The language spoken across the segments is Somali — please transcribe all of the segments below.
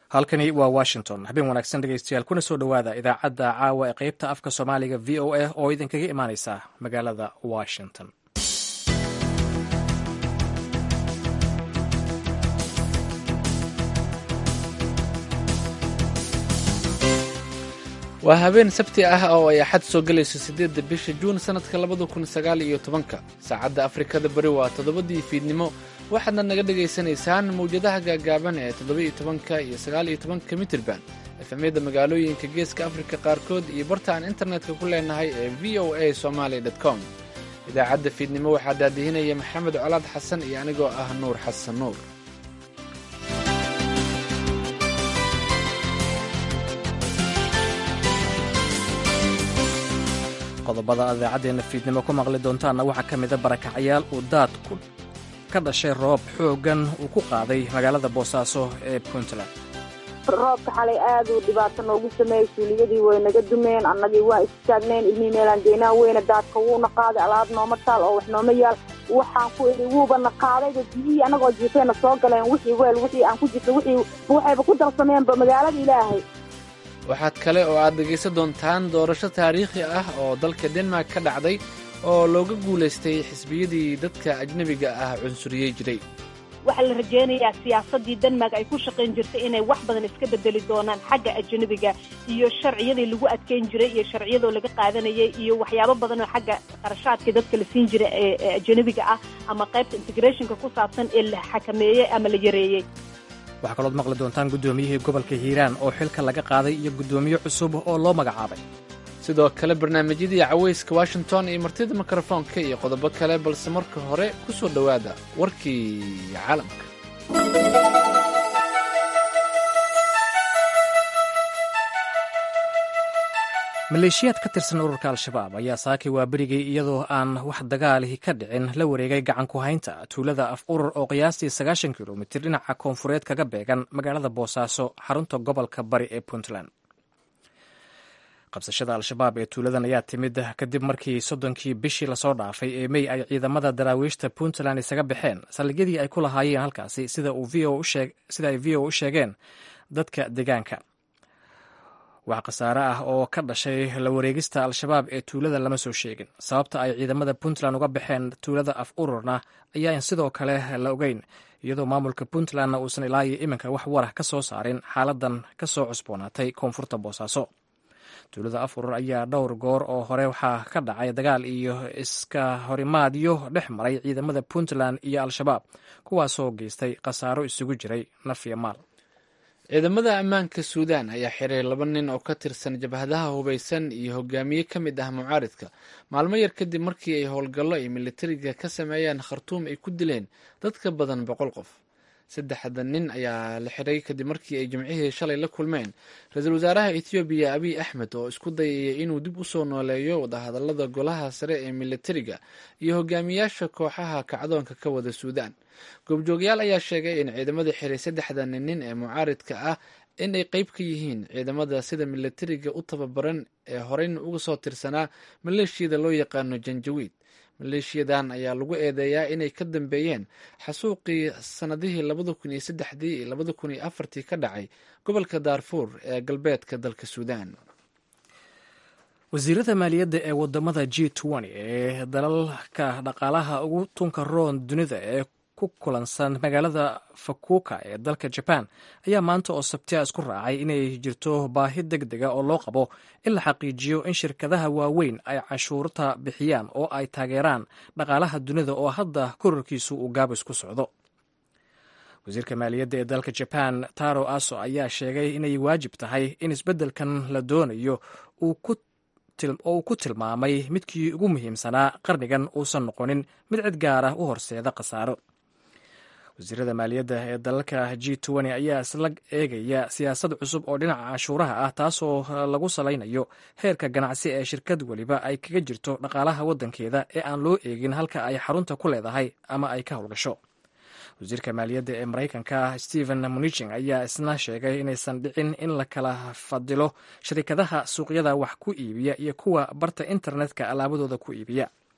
halkani waa washington habeen wanaagsan dhegeystayaal kuna soo dhowaada idaacadda caawa ee qeybta afka soomaaliga v o a oo idinkaga imaaneysa magaalada washington waa habeen sabti ah oo ay axad soo gelayso siddeedda bisha juun sannadka labada kun sagaal iyo tobanka saacadda afrikada bari waa toddobadii fiidnimo waxaadna naga dhegaysanaysaan mawjadaha gaagaaban ee toddoba-iyo tobanka iyo sagaal iyo tobanka mitirban efemyada magaalooyinka geeska afrika qaarkood iyo barta aan internetka ku leenahay ee v o a somaali com idaacadda fiidnimo waxaa daadihinaya maxamed colaad xasan iyo anigoo ah nuur xasan nuur qodobada aad idaacaddeena fiidnimo ku maqli doontaanna waxaa ka mida barakacayaal uu daadku ka dhashay roob xooggan uu ku qaaday magaalada boosaaso ee puntland roobka xalay aad uu dhibaato noogu sameeyey suuliyadii way naga dumeen annagii waan istaagneen ilmihii meelaan deynaa weyne daadka wuuna qaaday alaab nooma taal oo wax nooma yaal waxaan ku idhi wuuba na qaadayba biyihii annagoo jiifeena soo galeen wixii weel wixii aan ku jirta wixii waxayba ku darsameenba magaalada ilaahay waxaad kale oo aad dhegaysan doontaan doorasho taariikhi ah oo dalka denmark ka dhacday oo looga guulaystay xisbiyadii dadka ajnebiga ah cunsuriyey jiray waxaa la rajaynayaa siyaasaddii denmark ay ku shaqayn jirtay inay wax badan iska bedeli doonaan xagga ajnebiga iyo sharciyadii lagu adkeyn jiray iyo sharciyadoo laga qaadanayay iyo waxyaabo badan oo xagga qarashaadka dadka la siin jiray ee ajnebiga ah ama qaybta integrationka ku saabsan ee la xakameeyey ama la yareeyey waxaa kalood maqli doontaan guddoomiyihii gobolka hiiraan oo xilka laga qaaday iyo guddoomiye cusub oo loo magacaabay sidoo kale barnaamijyadii cawayska washington iyo martida mikrofoonka iyo qodobo kale balse marka hore ku soo dhowaada warkii caalamka maleeshiyaad ka tirsan ururka al-shabaab ayaa saakay waa berigay iyadoo aan wax dagaalihi ka dhicin la wareegay gacan ku haynta tuulada af urur oo qiyaastii sagaashan kilomitir dhinaca koonfureed kaga beegan magaalada boosaaso xarunta gobolka bari ee puntland qabsashada al-shabaab ee tuuladan ayaa timid kadib markii soddonkii bishii lasoo dhaafay ee mey ay ciidamada daraawiishta puntland isaga baxeen saldhigyadii ay ku lahaayeen halkaasi sida ay v o u sheegeen dadka deegaanka wax khasaare ah oo ka dhashay la wareegista al-shabaab ee tuulada lama soo sheegin sababta ay ciidamada puntland uga baxeen tuulada af ururna ayaan sidoo kale la ogeyn iyadoo maamulka puntlandna uusan ilaa iyo iminka wax warah ka soo saarin xaaladan ka soo cusboonaatay koonfurta boosaaso tuulada af urur ayaa dhowr goor oo hore waxaa ka dhacay dagaal iyo iska horimaadyo dhex maray ciidamada puntland iyo al-shabaab kuwaasoo geystay khasaaro isugu jiray naf iyo maal ciidamada ammaanka suudaan ayaa xiray laba nin oo ka tirsan jabhadaha hubaysan iyo hogaamiye ka mid ah mucaaridka maalmo yar kadib markii ay howlgallo ay militariga ka sameeyeen khartuum ay ku dileen dad ka badan boqol qof saddexda nin ayaa la xiray kadib markii ay jimcihii shalay la kulmeen ra-iisul wasaaraha ethoobiya abiy axmed oo isku dayaya inuu dib u soo nooleeyo wadahadallada golaha sare ee militariga iyo hogaamiyaasha kooxaha kacdoonka ka wada suudaan goobjoogyaal ayaa sheegay in ciidamada xiray saddexda nin ee mucaaridka ah in ay qeyb ka yihiin ciidamada sida militariga u tababaran ee horeyna uga soo tirsanaa maleeshiyada loo yaqaano janjawiid maleeshiyadan ayaa lagu eedeeyaa inay ka dambeeyeen xasuuqii sannadihii labada kun iyo saddexdii iyo labada kun iyo afartii ka dhacay gobolka daarfuur ee galbeedka dalka suudaan wasiirada maaliyadda ee wadamada g ee dalalka dhaqaalaha ugu tunka roon dunida ee ku kulansan magaalada fakuuka ee dalka jaban ayaa maanta oo sabtiya isku raacay inay jirto baahi deg dega oo loo qabo in la xaqiijiyo in shirkadaha waaweyn ay cashuurta bixiyaan oo ay taageeraan dhaqaalaha dunida oo hadda korarkiisu uu gaabis ku socdo wasiirka maaliyadda ee dalka jaban taro aso ayaa sheegay inay waajib tahay in isbeddelkan la doonayo oo uu ku tilmaamay midkii ugu muhiimsanaa qarnigan uusan noqonin mid cid gaar ah u horseeda khasaaro wasiirada maaliyadda ee dalalka g ayaa isla eegaya siyaasad cusub oo dhinaca cashuuraha ah taasoo lagu salaynayo heerka ganacsi ee shirkad weliba ay kaga jirto dhaqaalaha waddankeeda ee aan loo eegin halka ay xarunta ku leedahay ama ay ka howlgasho wasiirka maaliyadda ee maraykanka stephen munichin ayaa isna sheegay inaysan dhicin in la kala fadilo sharikadaha suuqyada wax ku iibiya iyo kuwa barta internetka alaabadooda ku iibiya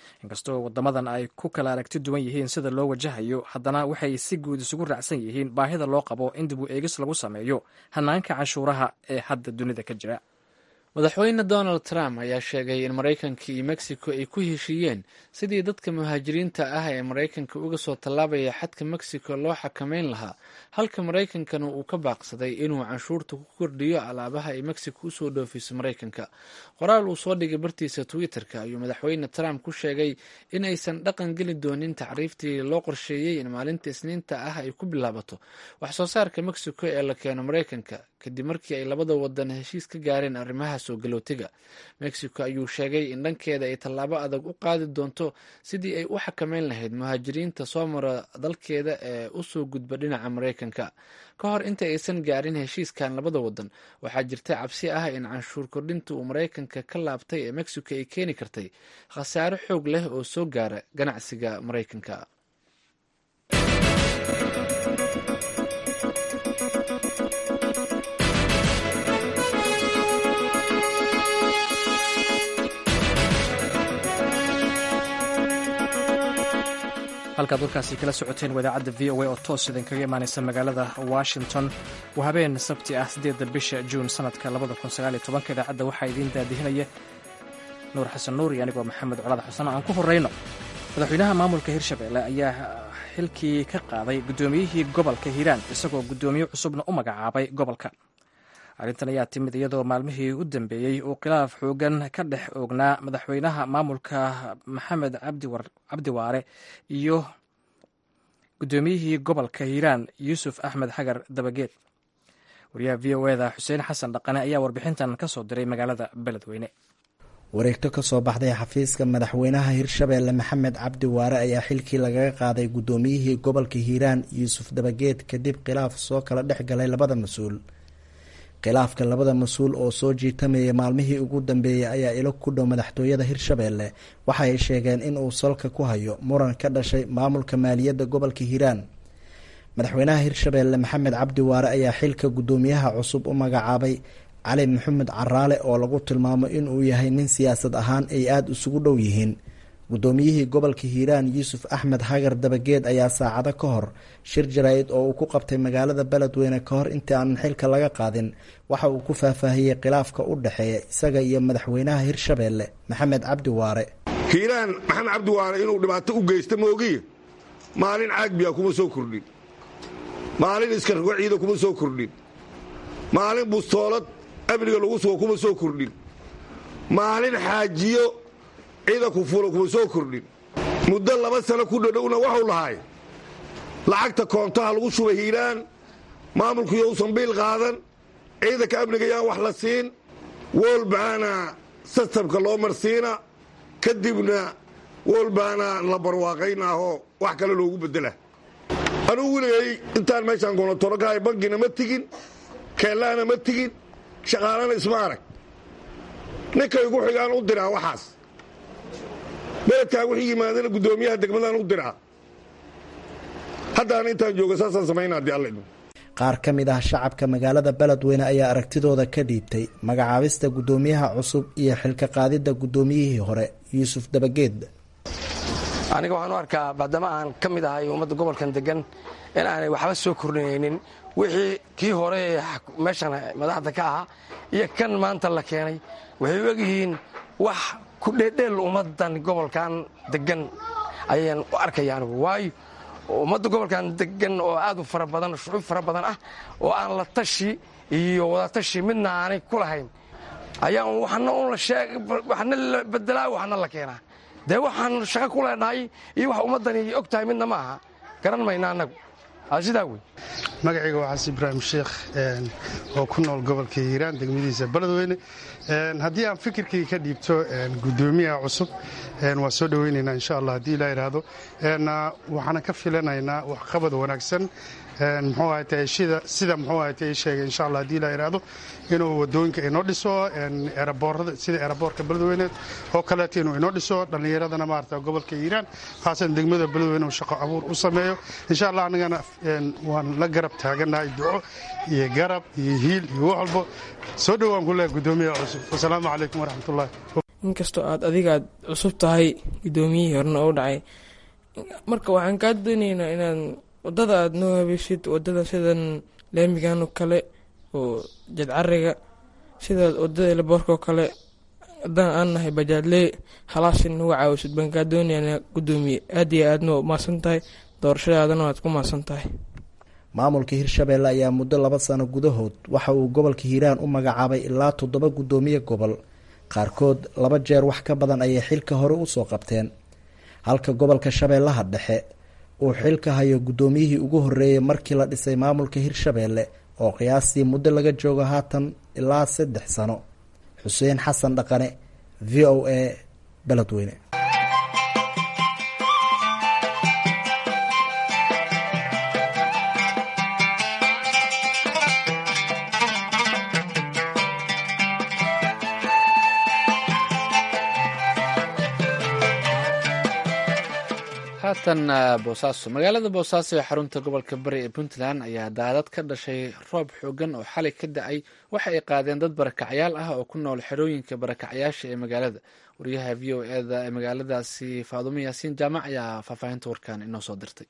inkastoo wadamadan ay ku kala aragti duwan yihiin sida loo wajahayo haddana waxay si guud isugu raacsan yihiin baahida loo qabo in dib u eegis lagu sameeyo hanaanka canshuuraha ee hadda dunida ka jira madaxweyne donald trump ayaa sheegay in maraykanka iyo mexico ay ku heshiiyeen sidii dadka muhaajiriinta ah ee maraykanka uga soo tallaabaya xadka mexico loo xakameyn lahaa halka maraykankana uu ka baaqsaday inuu canshuurta ku kordhiyo alaabaha ay mexico usoo dhoofiso maraykanka qoraal uu soo dhigay bartiisa twitter-ka ayuu madaxweyne trump ku sheegay in aysan dhaqan geli doonin tacriiftii loo qorsheeyey in maalinta isniinta ah ay ku bilaabato wax soo saarka mexico ee la keeno maraykanka kadib markii ay labada wadan heshiis ka gaareen arrimaha soo galootiga mexico ayuu sheegay in dhankeeda ay tallaabo adag u qaadi doonto sidii ay u xakameyn lahayd muhaajiriinta soo mara dalkeeda ee usoo gudba dhinaca maraykanka ka hor inta aysan gaarin heshiiskan labada wadan waxaa jirta cabsi ah in canshuur kordhinta uu maraykanka ka laabtay ee mexico ay keeni kartay khasaare xoog leh oo soo gaara ganacsiga maraykanka halkaad warkaasi kala socoteen wadaacadda v o a oo toos idinkaga imaanaysa magaalada washington waa habeen sabti ah siddeedda bisha juun sanadka labada kun sagaal iyo tobanka idaacadda waxaa idiin daadihinaya nuur xasan nuur iyo anigoo maxamed colaad xasan aan ku horrayno madaxweynaha maamulka hirshabelle ayaa xilkii ka qaaday guddoomiyihii gobolka hiiraan isagoo guddoomiye cusubna u magacaabay gobolka arrintan ayaa timid iyadoo maalmihii u dambeeyey uu khilaaf xoogan ka dhex oognaa madaxweynaha maamulka maxamed cabdi waare iyo guddoomiyihii gobolka hiiraan yuusuf axmed xagar dabageed wariyaha v o eda xuseen xasan dhaqane ayaa warbixintan ka soo diray magaalada beledweyne wareegto ka soo baxday xafiiska madaxweynaha hirshabeelle maxamed cabdi waare ayaa xilkii lagaga qaaday guddoomiyihii gobolka hiiraan yuusuf dabageed kadib khilaaf soo kala dhex galay labada mas-uul khilaafka labada mas-uul oo soo jiitamayay maalmihii ugu dambeeyey ayaa ilo ku dhow madaxtooyada hirshabeelle waxa ay sheegeen in uu salka ku hayo muran ka dhashay maamulka maaliyadda gobolka hiiraan madaxweynaha hirshabeelle maxamed cabdi waare ayaa xilka guddoomiyaha cusub u magacaabay cali maxamed caraale oo lagu tilmaamo inuu yahay nin siyaasad ahaan ay aada isugu dhow yihiin guddoomiyihii gobolka hiiraan yuusuf axmed hagar dabageed ayaa saacado ka hor shir jaraa'id oo uu ku qabtay magaalada beledweyne ka hor intii aanan xilka laga qaadin waxa uu ku faahfaahiyey khilaafka u dhexeeya isaga iyo madaxweynaha hirshabeelle maxamed cabdi waare hiiraan maxamed cabdi waare inuu dhibaato u geysta moogiye maalin caagbiya kuma soo kordhin maalin iskargo ciida kuma soo kordhin maalin bustoolad amniga lagu sugo kuma soo kordhin maalin xaajiyo ciidanku fulo kuma soo kordhin muddo laba sano ku dhodhowna waxuu lahay lacagta koontaha lagu shubay hiiraan maamulku yousan biil qaadan ciidanka amniga yaan wax la siin wolbaana sistamka loo marsiina kadibna wolbaana la barwaaqaynaahoo wax kale loogu bedela anugu weligay intaan meeshaan gonotonokahay bankina ma tigin keellaana ma tigin shaqaalana isma arag ninkay igu xigaan u diraa waxaas beledkaan wixii yimaadana guddoomiyaha degmadaan u diraa haddaan intaan jooga saasaan samaynaa haddii alla idmo qaar ka mid ah shacabka magaalada beledweyne ayaa aragtidooda ka dhiibtay magacaabista guddoomiyaha cusub iyo xilka qaadidda guddoomiyihii hore yuusuf dabageed aniga waxaan u arkaa maadaama aan ka mid ahay ummadda gobolkan degan in aanay waxba soo kordhinaynin wixii kii hore ee meeshan madaxda ka ahaa iyo kan maanta la keenay waxay u egyihiin wax ku dheedheel ummaddan gobolkan degan ayaan u arkaya anigu waayo ummadda gobolkan degan oo aad u fara badan shucuub fara badan ah oo aan la tashi iyo wadatashi midna aanay ku lahayn ayaan waxna waxna la bedelaa waxna la keenaa dee waxaan shaqo ku leenahay iyo wax ummaddani og tahay midna ma aha garan mayna annagu sidaa wey magacayga waa xasan ibraahim sheekh oo ku nool gobolka hiiraan degmadiisa beledweyne haddii aan fikirkii ka dhiibto guddoomiyaha cusub waa soo dhoweynaynaa insha allah haddii ilaa idhaahdo waxaana ka filanaynaa waxqabad wanaagsan muxuu ahayte sida muxuu ahayte ii sheegay insha allah haddii ilaa idhaahdo inuu wadooyinka inoo dhiso eraboorada sida eraboorka beledweyne oo kaleeto inuu inoo dhiso dhallinyaradana maarata gobolka hiiraan khaasan degmada beledweyne uu shaqo abuur u sameeyo insha allah annagana waan la garab taaganahay duco iyo garab iyo hiil iyo wax walbo soo dhowaan ku leehay guddoomiyaha cusub wasalaamu calaykum waraxmatullahi inkastoo aad adiga aad cusub tahay guddoomiyihii horena oo dhacay marka waxaan kaa dooneynaa inaan wadada aada noo habeysid wadada sidan laamigan oo kale oo jadcariga sida wadada elaboorka oo kale haddaan aan nahay bajaadlee halaasi nagu caawisid baan kaa doonayaa guddoomiye aad iyo aadna waa umahadsan tahay doorashadaadana waad ku mahadsan tahay maamulka hirshabeelle ayaa muddo laba sano gudahood waxa uu gobolka hiiraan u magacaabay ilaa toddoba guddoomiye gobol qaarkood laba jeer wax ka badan ayay xilka hore usoo qabteen halka gobolka shabeellaha dhexe uu xilka hayo guddoomiyihii ugu horreeyey markii la dhisay maamulka hirshabeelle oo qiyaastii muddo laga joogo haatan ilaa saddex sano xuseen xasan dhaqane v o a beledweyne haatan boosaaso magaalada boosaaso ee xarunta gobolka bari ee puntland ayaa daadad ka dhashay roob xoogan oo xalay ka da-ay waxa ay qaadeen dad barakacyaal ah oo ku nool xerooyinka barakacyaasha ee magaalada wariyaha v o eda ee magaaladaasi faadumo yaasiin jaamac ayaa faahfaahinta warkan inoo soo dirtay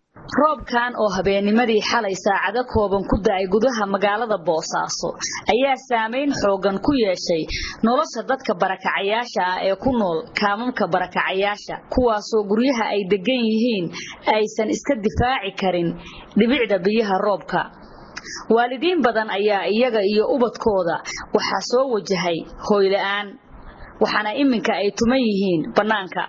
roobkan oo habeennimadii xalay saacado kooban ku da-ay gudaha magaalada boosaaso ayaa saameyn xoogan ku yeeshay nolosha dadka barakacayaasha ah ee ku nool kaamamka barakacayaasha kuwaasoo guryaha ay degan yihiin aysan iska difaaci karin dhibicda biyaha roobka waalidiin badan ayaa iyaga iyo ubadkooda waxaa soo wajahay hooyla-aan waxaana iminka ay tuman yihiin bannaanka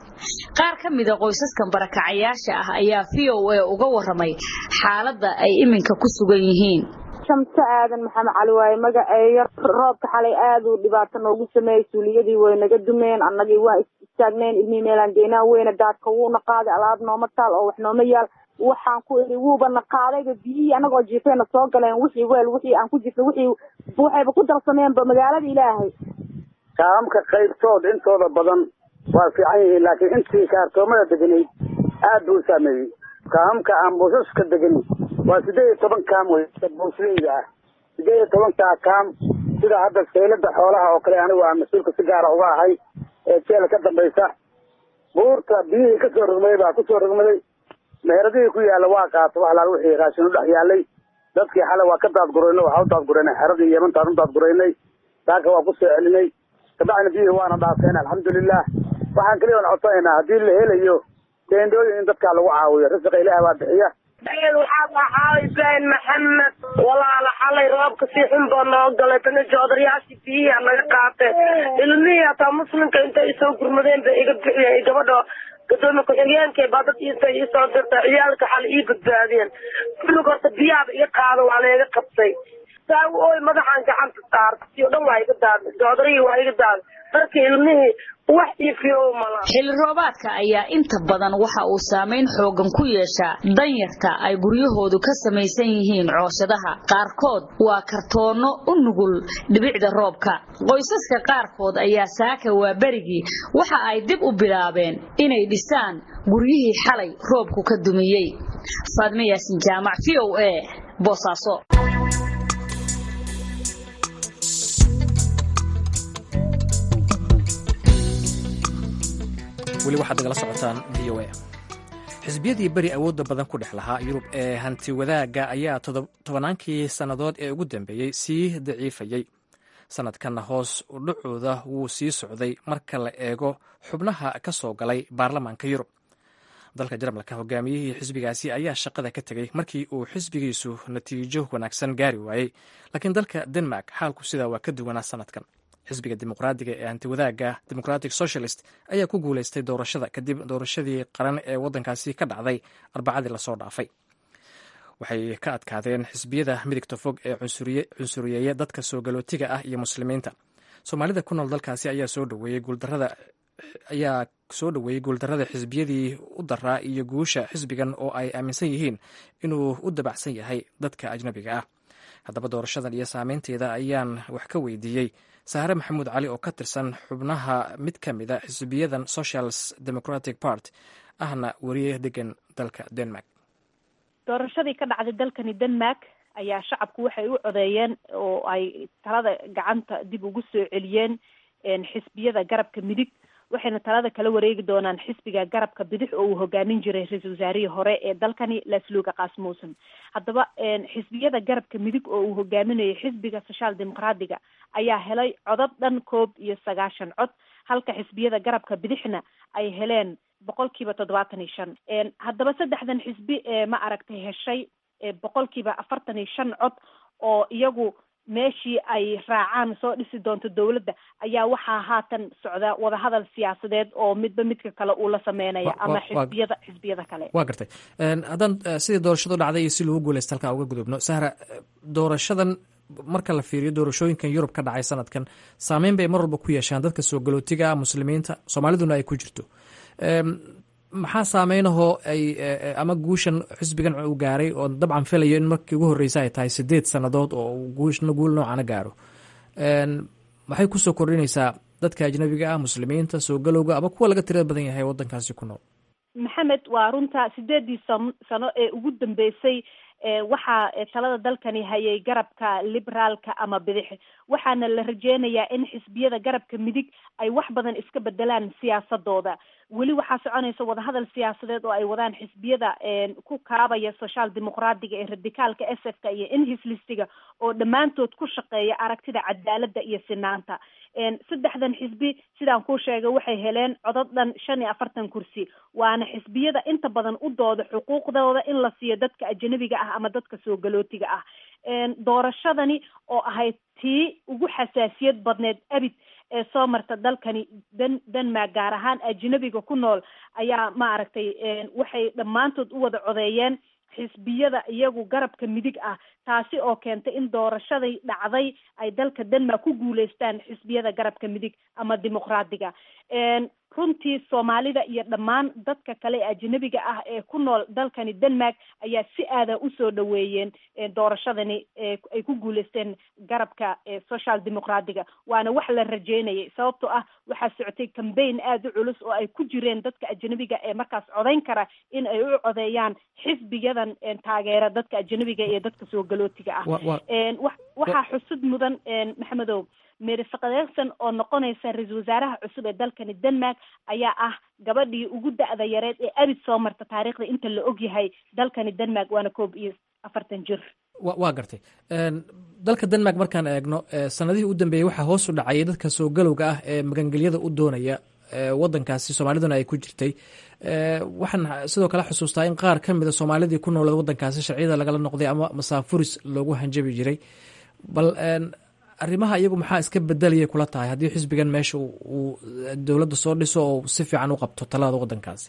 qaar ka mida qoysaskan barakacayaasha ah ayaa v o a uga waramay xaaladda ay iminka ku sugan yihiin shamse aadan maxamed cali waaye magaceeyo roobka xalay aad uu dhibaato noogu sameeyey suuliyadii way naga dumeen annagii waa istaagneen ilmihii meelaan geynaa weyne daadka wuuna qaaday alaab nooma taal oo wax nooma yaal waxaan ku idhi wuubana qaadayba biyihii anagoo jiifayna soo galeen wixii weel wixii aan ku jirta wixii waxayba ku darsameenba magaalada ilaahay kaamka qaybtood intooda badan waa fiican yihiin laakiin intii kaartoomada deganayd aad buu u saameeyey kaamka aan buusaska degani waa siddeed iyo toban kaam wey buusleyda ah siddeed iyo tobankaa kaam sida hadda saylada xoolaha oo kale anigu aan mas-uulka si gaara uga ahay ee jeela ka dambaysa buurta biyihii kasoo rogmaday baa kusoo rogmaday meheradihii ku yaalla waa qaato wax laal wixii raashin u dhex yaallay dadkii xalay waa ka daadgurayna waxaa u daadguraynay xeradii yemantaan u daadguraynay saaka waa kusoo celinay kabacdina biyihii waana dhaafeen alxamdulilah waxaan kaliya on codsanaynaa haddii la helayo teendooyin in dadkaa lagu caawiyo risiqa ilaah baa bixiya waxaad ahaa ibraahim maxamed walaala xalay roobka si xun baa noo galay tana joodarayaashii biyihi naga qaatay ilmihii hataa muslimka intay isoo gurmadeen bay iga bixiyeen gabadha gadoomiye ku-xigeenkay baa dad intay iisoo dirtay ciyaalka xalay ii badbaadiyeen kullig horta biyaaba iga qaada waa layga qabtay saagu ooy madaxaan gacanta saarta si o dhan waa iga daaday joodarihii waa iga daaday darkii ilmihii wax iifiyo mala xilli roobaadka ayaa inta badan waxa uu saameyn xoogan ku yeeshaa danyarta ay guryahoodu ka samaysan yihiin cooshadaha qaarkood waa kartoonno u nugul dhibicda roobka qoysaska qaarkood ayaa saaka waa berigii waxa ay dib u bilaabeen inay dhisaan guryihii xalay roobku ka dumiyey faadme yaasin jaamac v o a boosaaso weli waxaad nagala socotaan v o a xisbiyadii beri awoodda badan ku dhex lahaa yurub ee hanti wadaagga ayaa tobannaankii sannadood ee ugu dambeeyey sii daciifayey sannadkanna hoos udhacooda wuu sii socday marka la eego xubnaha ka soo galay baarlamaanka yurub dalka jarmalka hogaamiyihii xisbigaasi ayaa shaqada ka tegey markii uu xisbigiisu natiijo wanaagsan gaari waayey laakiin dalka denmark xaalku sidaa waa ka duwanaa sannadkan xisbiga dimuqraadiga ee antiwadaaga democratic socialist ayaa ku guuleystay doorashada kadib doorashadii qaran ee waddankaasi ka dhacday arbacadii lasoo dhaafay waxay ka adkaadeen xisbiyada midigta fog ee cunsuriyeeya dadka soo galootiga ah iyo muslimiinta soomaalida ku nool dalkaasi ayaa soo dhaweeyey guuldarada ayaa soo dhoweeyey guuldarada xisbiyadii u daraa iyo guusha xisbigan oo ay aaminsan yihiin inuu u dabacsan yahay dadka ajnabiga ah haddaba doorashadan iyo saameynteeda ayaan wax ka weydiiyey saare maxamuud cali oo ka tirsan xubnaha mid ka mida xisbiyadan socials democratic part ahna weriye degan dalka denmark doorashadii ka dhacday dalkani denmark ayaa shacabku waxay u codeeyeen oo ay talada gacanta dib ugu soo celiyeen xisbiyada garabka midig waxayna talada kala wareegi doonaan xisbiga garabka bidix oo uu hogaamin jiray ra-iisul wasaarihii hore ee dalkani lasluga kasmussen haddaba xisbiyada garabka midig oo uu hogaaminayo xisbiga social dimuqraadiga ayaa helay codad dhan koob iyo sagaashan cod halka xisbiyada garabka bidixna ay heleen boqolkiiba toddobaatan iyo shan haddaba saddexdan xisbi ma aragtay heshay boqolkiiba afartan iyo shan cod oo iyagu meeshii ay raacaan soo dhisi doonto dowladda ayaa waxaa haatan socda wadahadal siyaasadeed oo midba midka kale uu la sameynaya ama xisbiyada xisbiyada kale waa gartay haddaan sidii doorashadu dhacday iyo si lagu guuleysta halkaa uga gudubno sahra doorashadan marka la fiiriyo doorashooyinkan yurub ka dhacay sanadkan saameyn bay mar walba ku yeeshaan dadka soo galootiga muslimiinta soomaaliduna ay ku jirto maxaa saameynahoo ay ama guushan xisbigan uu gaaray oo dabcan filayo in markii ugu horreysa ay tahay sideed sannadood oo guushna guul noocana gaaro maxay kusoo kordhinaysaa dadka ajnabiga ah muslimiinta soo galowga ama kuwa laga tirada badan yahay waddankaasi ku nool maxamed waa runta sideedii san sano ee ugu dambeysay waxaa talada dalkani hayay garabka liberaalka ama bidix waxaana la rajeynayaa in xisbiyada garabka midig ay wax badan iska bedelaan siyaasadooda weli waxaa soconaysa wadahadal siyaasadeed oo ay wadaan xisbiyada ku kaabaya social dimuqraadiga ee radicaalka s f ka iyo inhislistiga oo dhammaantood ku shaqeeya aragtida cadaaladda iyo sinaanta saddexdan xisbi sidaan kuu sheegay waxay heleen codod dhan shan iyo afartan kursi waana xisbiyada inta badan u dooda xuquuqdooda in la siiyo dadka ajanabiga ah ama dadka soo galootiga ah doorashadani oo ahayd tii ugu xasaasiyad badneed abid ee soo marta dalkani dan denmark gaar ahaan ajnabiga ku nool ayaa maaragtay waxay dhammaantood u wada codeeyeen xisbiyada iyagu garabka midig ah taasi oo keentay in doorashaday dhacday ay dalka denmark ku guuleystaan xisbiyada garabka midig ama dimuqraadiga runtii soomaalida iyo dhammaan dadka kale ee ajnabiga ah ee ku nool dalkani denmark ayaa si aada usoo dhaweeyeen doorashadani ay ku guuleysteen garabka social dimuqraadiga waana wax la rajeynayay sababtoo ah waxaa socotay cambaign aada u culus oo ay ku jireen dadka ajnabiga ee markaas codeyn kara in ay u codeeyaan xisbiyadan taageera dadka ajnabiga iyo dadka soo galootiga ah waxaa xusud mudan maxamedow mary fakaderson oo noqonaysa ra-iisul wasaaraha cusub ee dalkani denmark ayaa ah gabadhii ugu da-da yareed ee abid soo marta taariikhda inta la ogyahay dalkani denmark waana koob iyo afartan jir waa gartay dalka denmark markaan eegno sanadihii u dambeeyey waxaa hoos u dhacayay dadka soo galowga ah ee magangelyada u doonaya wadankaasi soomaaliduna ay ku jirtay waxaan sidoo kale xusuustaa in qaar ka mida soomaalidii ku nooled wadankaasi sharciyada lagala noqday ama masaafuris loogu hanjabi jiray bal arrimaha iyagu maxaa iska bedelaya kula tahay haddii xisbigan meesha uu dowladda soo dhiso oo si fiican u qabto talada waddankaasi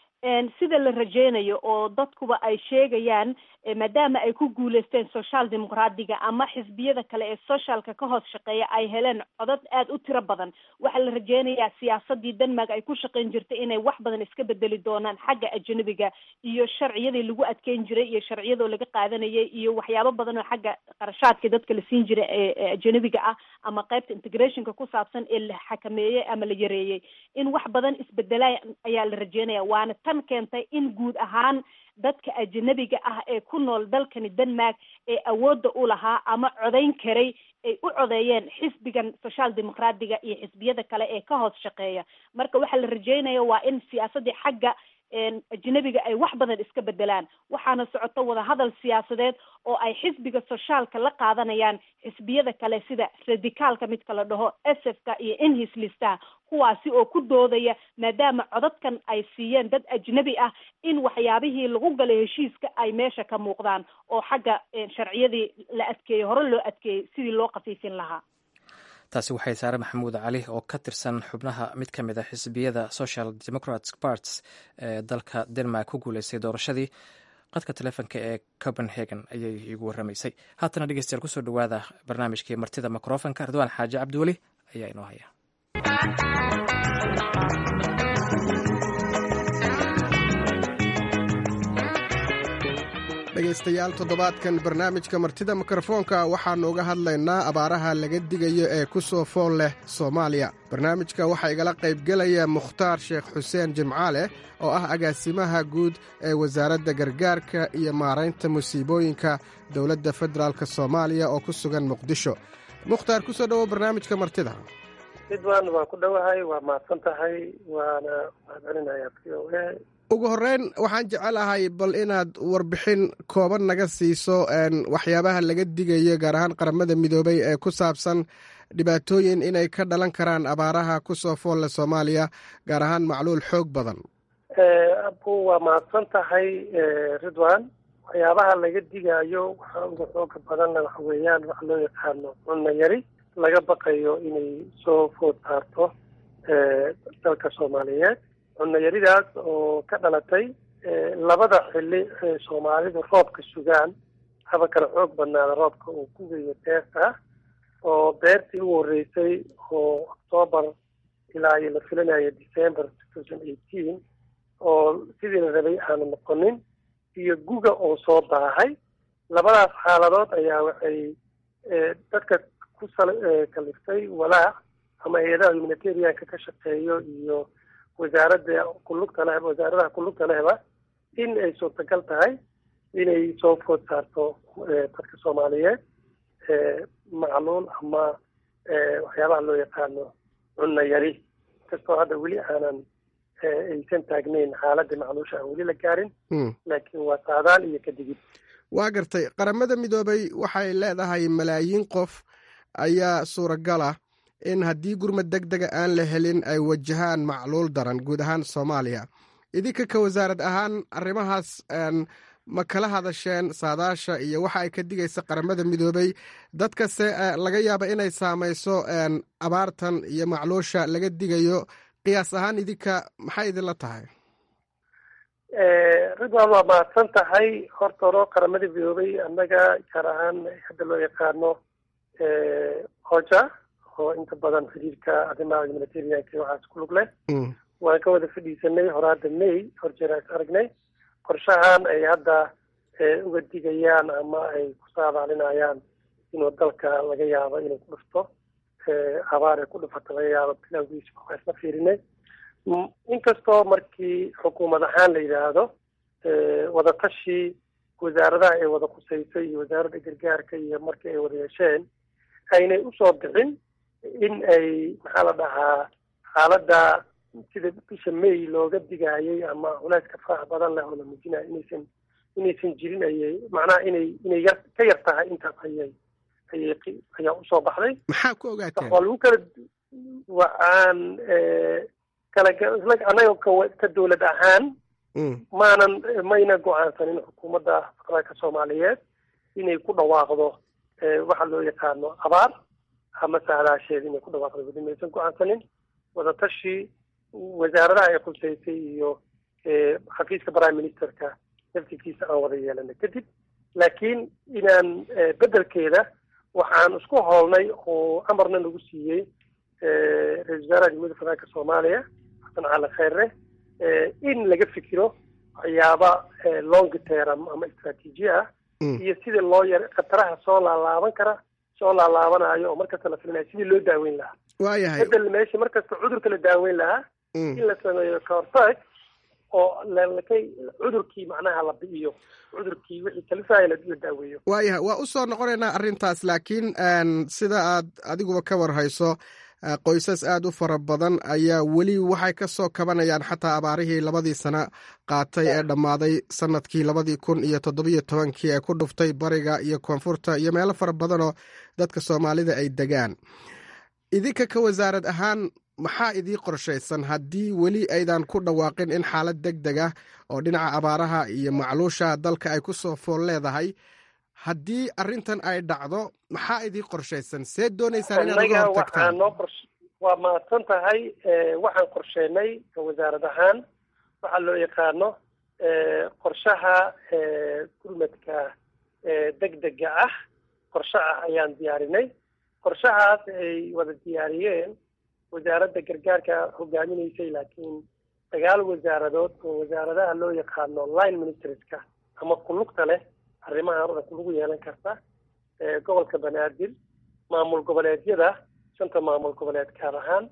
sida la rajeynayo oo dadkuba ay sheegayaan maadaama ay ku guuleysteen social dimuqraadiga ama xisbiyada kale ee socialka ka hoos shaqeeya ay heleen codad aada u tiro badan waxaa la rajeynayaa siyaasadii denmark ay ku shaqeyn jirtay inay wax badan iska bedeli doonaan xagga ajanabiga iyo sharciyadii lagu adkeyn jiray iyo sharciyadoo laga qaadanayay iyo waxyaabo badan oo xagga qarashaadka dadka la siin jiray ee ajanabiga ah ama qaybta integrationka ku saabsan ee la xakameeyey ama la yareeyey in wax badan isbedelaa ayaa la rajeynaya waana tan keentay in guud ahaan dadka ajanabiga ah ee ku nool dalkani denmark ee awoodda u lahaa ama codeyn karay ay u codeeyeen xisbigan social dimuqraadiga iyo xisbiyada kale ee ka hoos shaqeeya marka waxaa la rajeynaya waa in siyaasadii xagga ajnabiga ay wax badan iska bedelaan waxaana socoto wadahadal siyaasadeed oo ay xisbiga sociaalka la qaadanayaan xisbiyada kale sida radicaalka midka la dhaho sfka iyo inhislistaha kuwaasi oo ku doodaya maadaama codadkan ay siiyeen dad ajnabi ah in waxyaabihii lagu galay heshiiska ay meesha ka muuqdaan oo xagga sharciyadii la adkeeyey hore loo adkeeyey sidii loo khafiifin lahaa taasi waxay saare maxamuud cali oo ka tirsan xubnaha mid ka mid a xisbiyada social democratic parts ee dalka denmark ku guuleystay doorashadii qadka telefonka ee copenhagen ayay iigu waramaysay haatana dhegeystayaal kusoo dhowaada barnaamijkii martida microfonka ridwaan xaaji cabdiweli ayaa inoo haya dhegaystayaal toddobaadkan barnaamijka martida mikrofoonka waxaannu uga hadlaynaa abaaraha laga digayo ee ku soo fool leh soomaaliya barnaamijka waxaa igala qaybgelaya mukhtaar sheekh xuseen jimcaale oo ah agaasimaha guud ee wasaaradda gargaarka iyo maaraynta musiibooyinka dowladda federaalk soomaaliya oo ku sugan muqdisho mukhtaar ku soo dhowo barnaamijka martida ridwan waa ku dhowahay waa mahadsan tahay waana mahadcelinayaa v o a ugu horeyn waxaan jecelahay bal inaad warbixin kooban naga siiso waxyaabaha laga digayo gaar ahaan qaramada midoobay ee ku saabsan dhibaatooyin inay ka dhalan karaan abaaraha kusoo foolle soomaaliya gaar ahaan macluul xoog badan abu waa mahadsan tahay ridwan waxyaabaha laga digaayo waxaa uga xooga badanna waxa weeyaan waxa loo yaqaano cunno yari laga baqayo inay soo food saarto dalka soomaaliyeed cunno yaridaas oo ka dhalatay labada xili ee soomaalidu roobka sugaan haba kala xoog badnaada roobka uu ku geeyo beerta oo beertii u horeysay oo octoobar ilaa iyo la filinayo december two thousand eighteen oo sidii la rabay aanu noqonin iyo guga oo soo daahay labadaas xaaladood ayaa waxay dadka ku sal kaliftay walaac ama hay-adaha humanitarianka ka shaqeeyo iyo wasaaradda kulugta leh wasaaradaha kulugta lehba in ay suurtagal tahay inay soo food saarto dadka soomaaliyeed macluul ama waxyaabaha loo yaqaano cunno yari kastoo hadda weli aanan aysan taagnayn xaaladda macluusha aan weli la gaarin laakiin waa saadaal iyo kadigid waa gartay qaramada midoobay waxay leedahay malaayiin qof ayaa suuragal ah in haddii gurmad deg dega aan la helin ay wajahaan macluul daran guud ahaan soomaaliya idinka ka wasaarad ahaan arrimahaas ma kala hadasheen saadaasha iyo waxa ay ka digaysa qaramada midoobay dadkase laga yaaba inay saamayso abaartan iyo macluusha laga digayo qiyaas ahaan idinka maxay idinla tahay ridwan waa mahadsan tahay horta horo qaramada midoobay annaga gaar ahaan hadda loo yaqaano hoja oo inta badan xiriirka arrimaha humanitarianka waxaas ku lug leh waan ka wada fadhiisanay horaada may horjeer is aragnay qorshahan ay hadda uga digayaan ama ay ku saadaalinayaan inuu dalka laga yaabo inuu ku dhufto abaar ay ku dhufato laga yaabo bilowgiisa waa isla fiirinay inkastoo markii xukuumad ahaan la yidhaahdo wadatashi wasaaradaha ay wada khuseysay iyo wasaaradda gargaarka iyo markii ay wada yeesheen aynay usoo bixin in ay maxaa la dhahaa xaaladda sida bisha may looga digaayay ama culeyska faraha badan leh oo la muujinayo inaysan inaysan jirin ayay macnaha inay inay yar ka yar tahay intaas ayay ayay ayaa usoo baxday maxaa ku ogaateen waa lagu kala waxaan kala isla annaga ka ka dawlad ahaan maanan mayna go-aansanin xukuumadda federaalka soomaaliyeed inay ku dhawaaqdo waxa loo yaqaano abaar ama saadaasheed inay ku dhawaaqdo weli maysan go-aansanin wadatashi wasaaradaha ay khuseysay iyo xafiiska prime ministerka naftigiisa aan wada yeelanay kadib laakiin inaan bedelkeeda waxaan isku hoolnay oo amarna nagu siiyey ra-isul wasaaraha jamhuuiyadda federaalka soomaaliya xasan cali kheyre in laga fikiro waxyaaba long term ama istraatiiji ah iyo sidii loo yar khataraha soo laalaaban kara soo laalaabanayo oo markasta la filinayo sidii loo daaweyn lahaa waayahay bedel meesha markasta cudurka la daaweyn lahaa in la sameeyo kahortag oo lalakay cudurkii macnaha la bi'iyo cudurkii wixii kalifaya la daaweeyo waayahay waa u soo noqonaynaa arrintaas laakiin sida aad adiguba ka warhayso qoysas aad u fara badan ayaa weli waxay ka soo kabanayaan xataa abaarihii labadii sano qaatay ee dhammaaday sanadkii labadii kun iyo toddobiyo tobankii ee ku dhuftay bariga iyo koonfurta iyo meelo fara badanoo dadka soomaalida ay degaan idinka ka wasaarad ahaan maxaa idii qorshaysan haddii weli aydan ku dhawaaqin in xaalad deg deg ah oo dhinaca abaaraha iyo macluusha dalka ay ku soo fool leedahay haddii arrintan ay dhacdo maxaa idii qorshaysan see doonaysaan inaad uga hortagtaan waa mahadsan tahay waxaan qorsheenay wasaarad ahaan waxaa loo yaqaano qorshaha gurmadka deg dega ah qorshe ah ayaan diyaarinay qorshahaas ay wada diyaariyeen wasaaradda gargaarka hogaaminaysay laakiin sagaal wasaaradood oo wasaaradaha loo yaqaano line ministerska ama kulugta leh arrimahan o dhan kulagu yeelan karta gobolka banaadir maamul goboleedyada shanta maamul goboleed gaar ahaan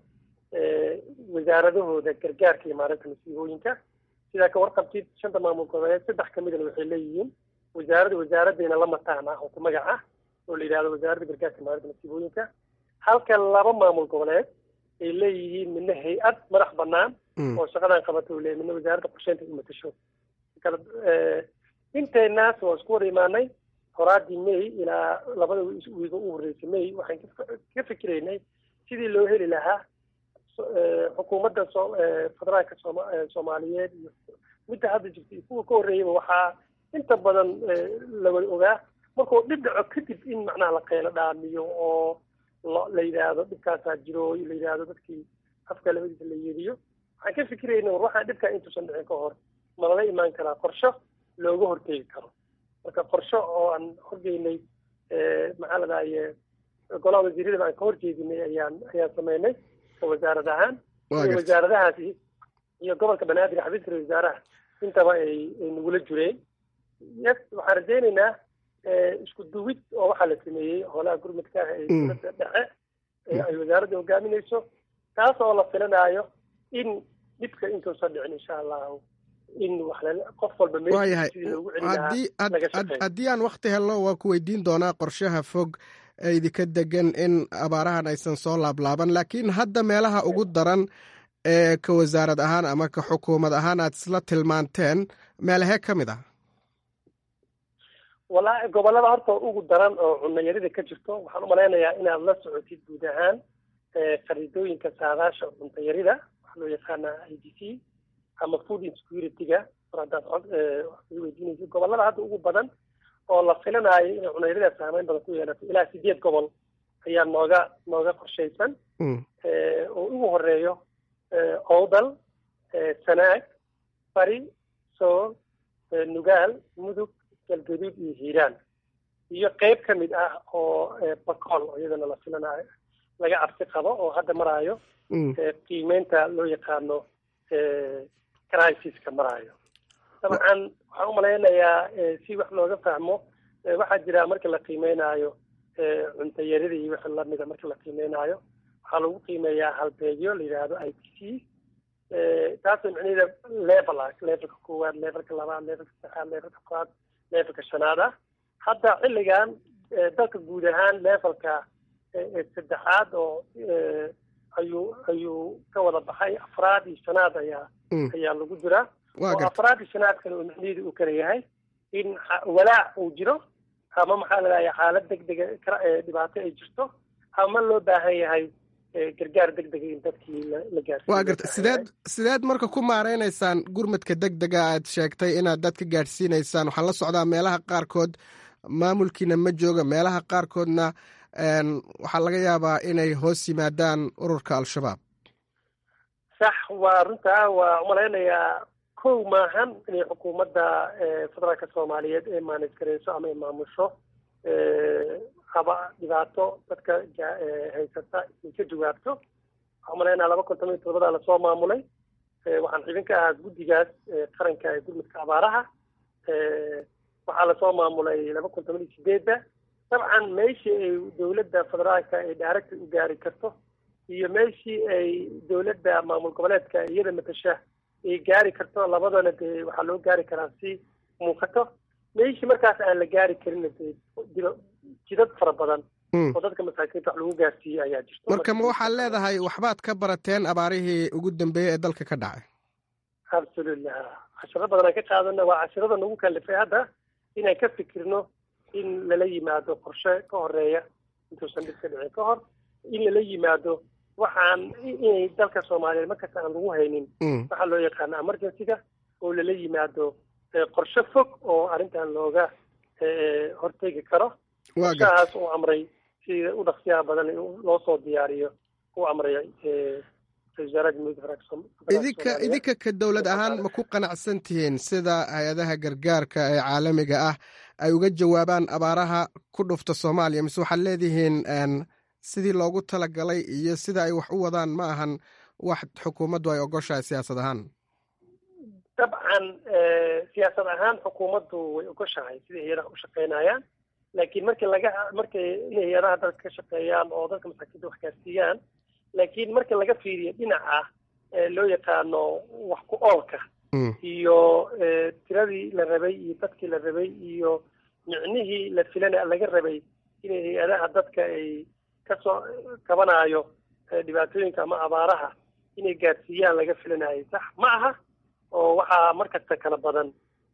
wasaaradahooda gargaarka iyo maalinta masiibooyinka sidaa ka warqabtid shanta maamul goboleed saddex kamidana waxay leeyihiin wasaarada wasaaraddeena la mataan ah oo ku magac ah oo la yidhahdo wasaaradda gargaarka iyo maalinta masiibooyinka halka laba maamul goboleed ay leeyihiin midna hay-ad madax banaan oo shaqadan qabata uu leeyahy midna wasaaradda qorsheynta u matasho kala inteenaas waa isku wada imaanay horaadii may ilaa labada wiiga u horreysay may waxaan ka fikiraynay sidii loo heli lahaa xukuumadda so federaalka sooma soomaaliyeed iyo midda hadda jirta iyo kuwa ka horreeyaba waxaa inta badan lawada ogaa markuu dhib dhaco kadib in macnaha la qeylo dhaamiyo oo la yidhaahdo dhibkaasaa jiro la yidhaahdo dadkii afka labadiisa la yeediyo waxaan ka fikirayna war waxaa dhibkaa intuusan dhicin ka hor ma lala imaan karaa qorsho looga hortegi karo marka qorsho oo aan horgeynay maxaa la dhahaye golaha wasiiradaba aan ka horjeedinay ayaan ayaan sameynay wasaarad ahaan wasaaradahaasi iyo gobolka banaadir xafiiska wasaaraha intaba ay ay nagula jireen yes waxaan rajaynaynaa isku duwid oo waxaa la sameeyey holaha gurmudka ah ee dowladda dhexe ay wasaaradda hogaaminayso taas oo la filanaayo in dhibka intuusan dhicin insha allahu in wax qof walba waayahay haddii aan wakti helno waa ku weydiin doonaa qorshaha fog ee idinka degan in abaarahan aysan soo laablaaban laakiin hadda meelaha ugu daran ee ka wasaarad ahaan ama ka xukuumad ahaan aad isla tilmaanteen meelahee ka mid ah wallaahi gobollada horta ugu daran oo cunayarida ka jirto waxaan umalaynayaa inaad la socotid guud ahaan khariidooyinka saadaasha cuntayarida waxaa loo yaqaanaa i d c ama food insecurity-ga mar haddaad cod weydiinaysa gobollada hadda ugu badan oo la filanaayo inay cunayarida saameyn badan ku yeelato ilaa sideed gobol ayaa nooga nooga qorshaysan oo ugu horeeyo owdal sanaag bari sool nugaal mudug galgaduud iyo hiiraan iyo qeyb ka mid ah oo bakool oo iyadana la filanayo laga cabsi qabo oo hadda maraayo qiimeynta loo yaqaano crisis-ka maraayo dabcan waxaan umalaynayaa si wax looga fahmo waxaa jira marka la qiimeynayo cuntayarida iyo wixii lamida marka la qiimeynayo waxaa lagu qiimeeyaa halbeegyo la yidhaahdo i t c taasoo micnaheeda level ah levelka koowaad levelka labaad levelka saddexaad levelka afraad levelka shanaad ah hadda xilligan dalka guud ahaan levelka saddexaad oo ayuu ayuu ka wada baxay afraad iyo shanaad ayaa ayaa lagu jiraa oo afraad iyo shanaad kale oo micnaheedu uu kala yahay in walaac uu jiro ama maxaa ladahaya xaalad degdega dhibaato ay jirto ama loo baahan yahay gargaar degdega in dadkii la gaarsiiyo waa garta sideed sideed marka ku maareynaysaan gurmadka degdega aad sheegtay inaad dadka gaadhsiinaysaan waxaan la socdaa meelaha qaarkood maamulkiina ma jooga meelaha qaarkoodna waxaa laga yaabaa inay hoos yimaadaan ururka al-shabaab sax waa runtaa waa umalaynayaa kow maahan inay xukuumadda federaalka soomaaliyeed ee maanis gareyso ama ay maamusho haba dhibaato dadka haysata ay ka jawaabto waxaan umalaynaa laba kun toban iyo todobadaa lasoo maamulay waxaan xibin ka ahaa guddigaas qaranka ee gurmudka abaaraha waxaa lasoo maamulay laba kun toban iyo sideedda dabcan meeshii ay dowladda federaalka ay daaragta u gaari karto iyo meeshii ay dowladda maamul goboleedka iyada matasha ay gaari karto labadana dee waxaa loo gaari karaa si muuqato meeshii markaas aan la gaari karin dee jidad fara badan oo dadka masaakiinta wax lagu gaarsiiyo ayaa jirto marka ma waxaad leedahay waxbaad ka barateen abaarihii ugu dambeeyey ee dalka ka dhacay absolutely cashiro badan aan ka qaadana waa cashirada nagu kalifay hadda inaan ka fikirno in lala yimaado qorshe ka horeeya intuusan dhib ka dhicin ka hor in lala yimaado waxaan inay dalka soomaaliyeed markasta aan lagu haynin waxaa loo yaqaana emergency-ga oo lala yimaado qorshe fog oo arrintan looga hortegi karo qorshahaas uu amray sida u dhaqsiyaha badan loo soo diyaariyo u amray idinka idinka ka dowlad ahaan ma ku qanacsan tihiin sida hay-adaha gargaarka ee caalamiga ah ay uga jawaabaan abaaraha ku dhufta soomaaliya mise waxaad leedihiin sidii loogu talagalay iyo sida ay wax u wadaan ma ahan wax xukuumaddu ay ogoshahay siyaasad ahaan dabcan siyaasad ahaan xukuumaddu way ogoshahay siday hay-adaha u shaqeynayaan laakiin markii laga markay inay hay-adaha dalka ka shaqeeyaan oo dadka masaakiinta wax gaarsiiyaan laakiin marka laga fiiriyo dhinaca loo yaqaano wax ku oolka iyo tiradii la rabay iyo dadkii la rabay iyo micnihii la filana laga rabay inay hay-adaha dadka ay kasoo kabanayo dhibaatooyinka ama abaaraha inay gaadsiiyaan laga filanayay sax ma aha oo waxaa markasta kala badan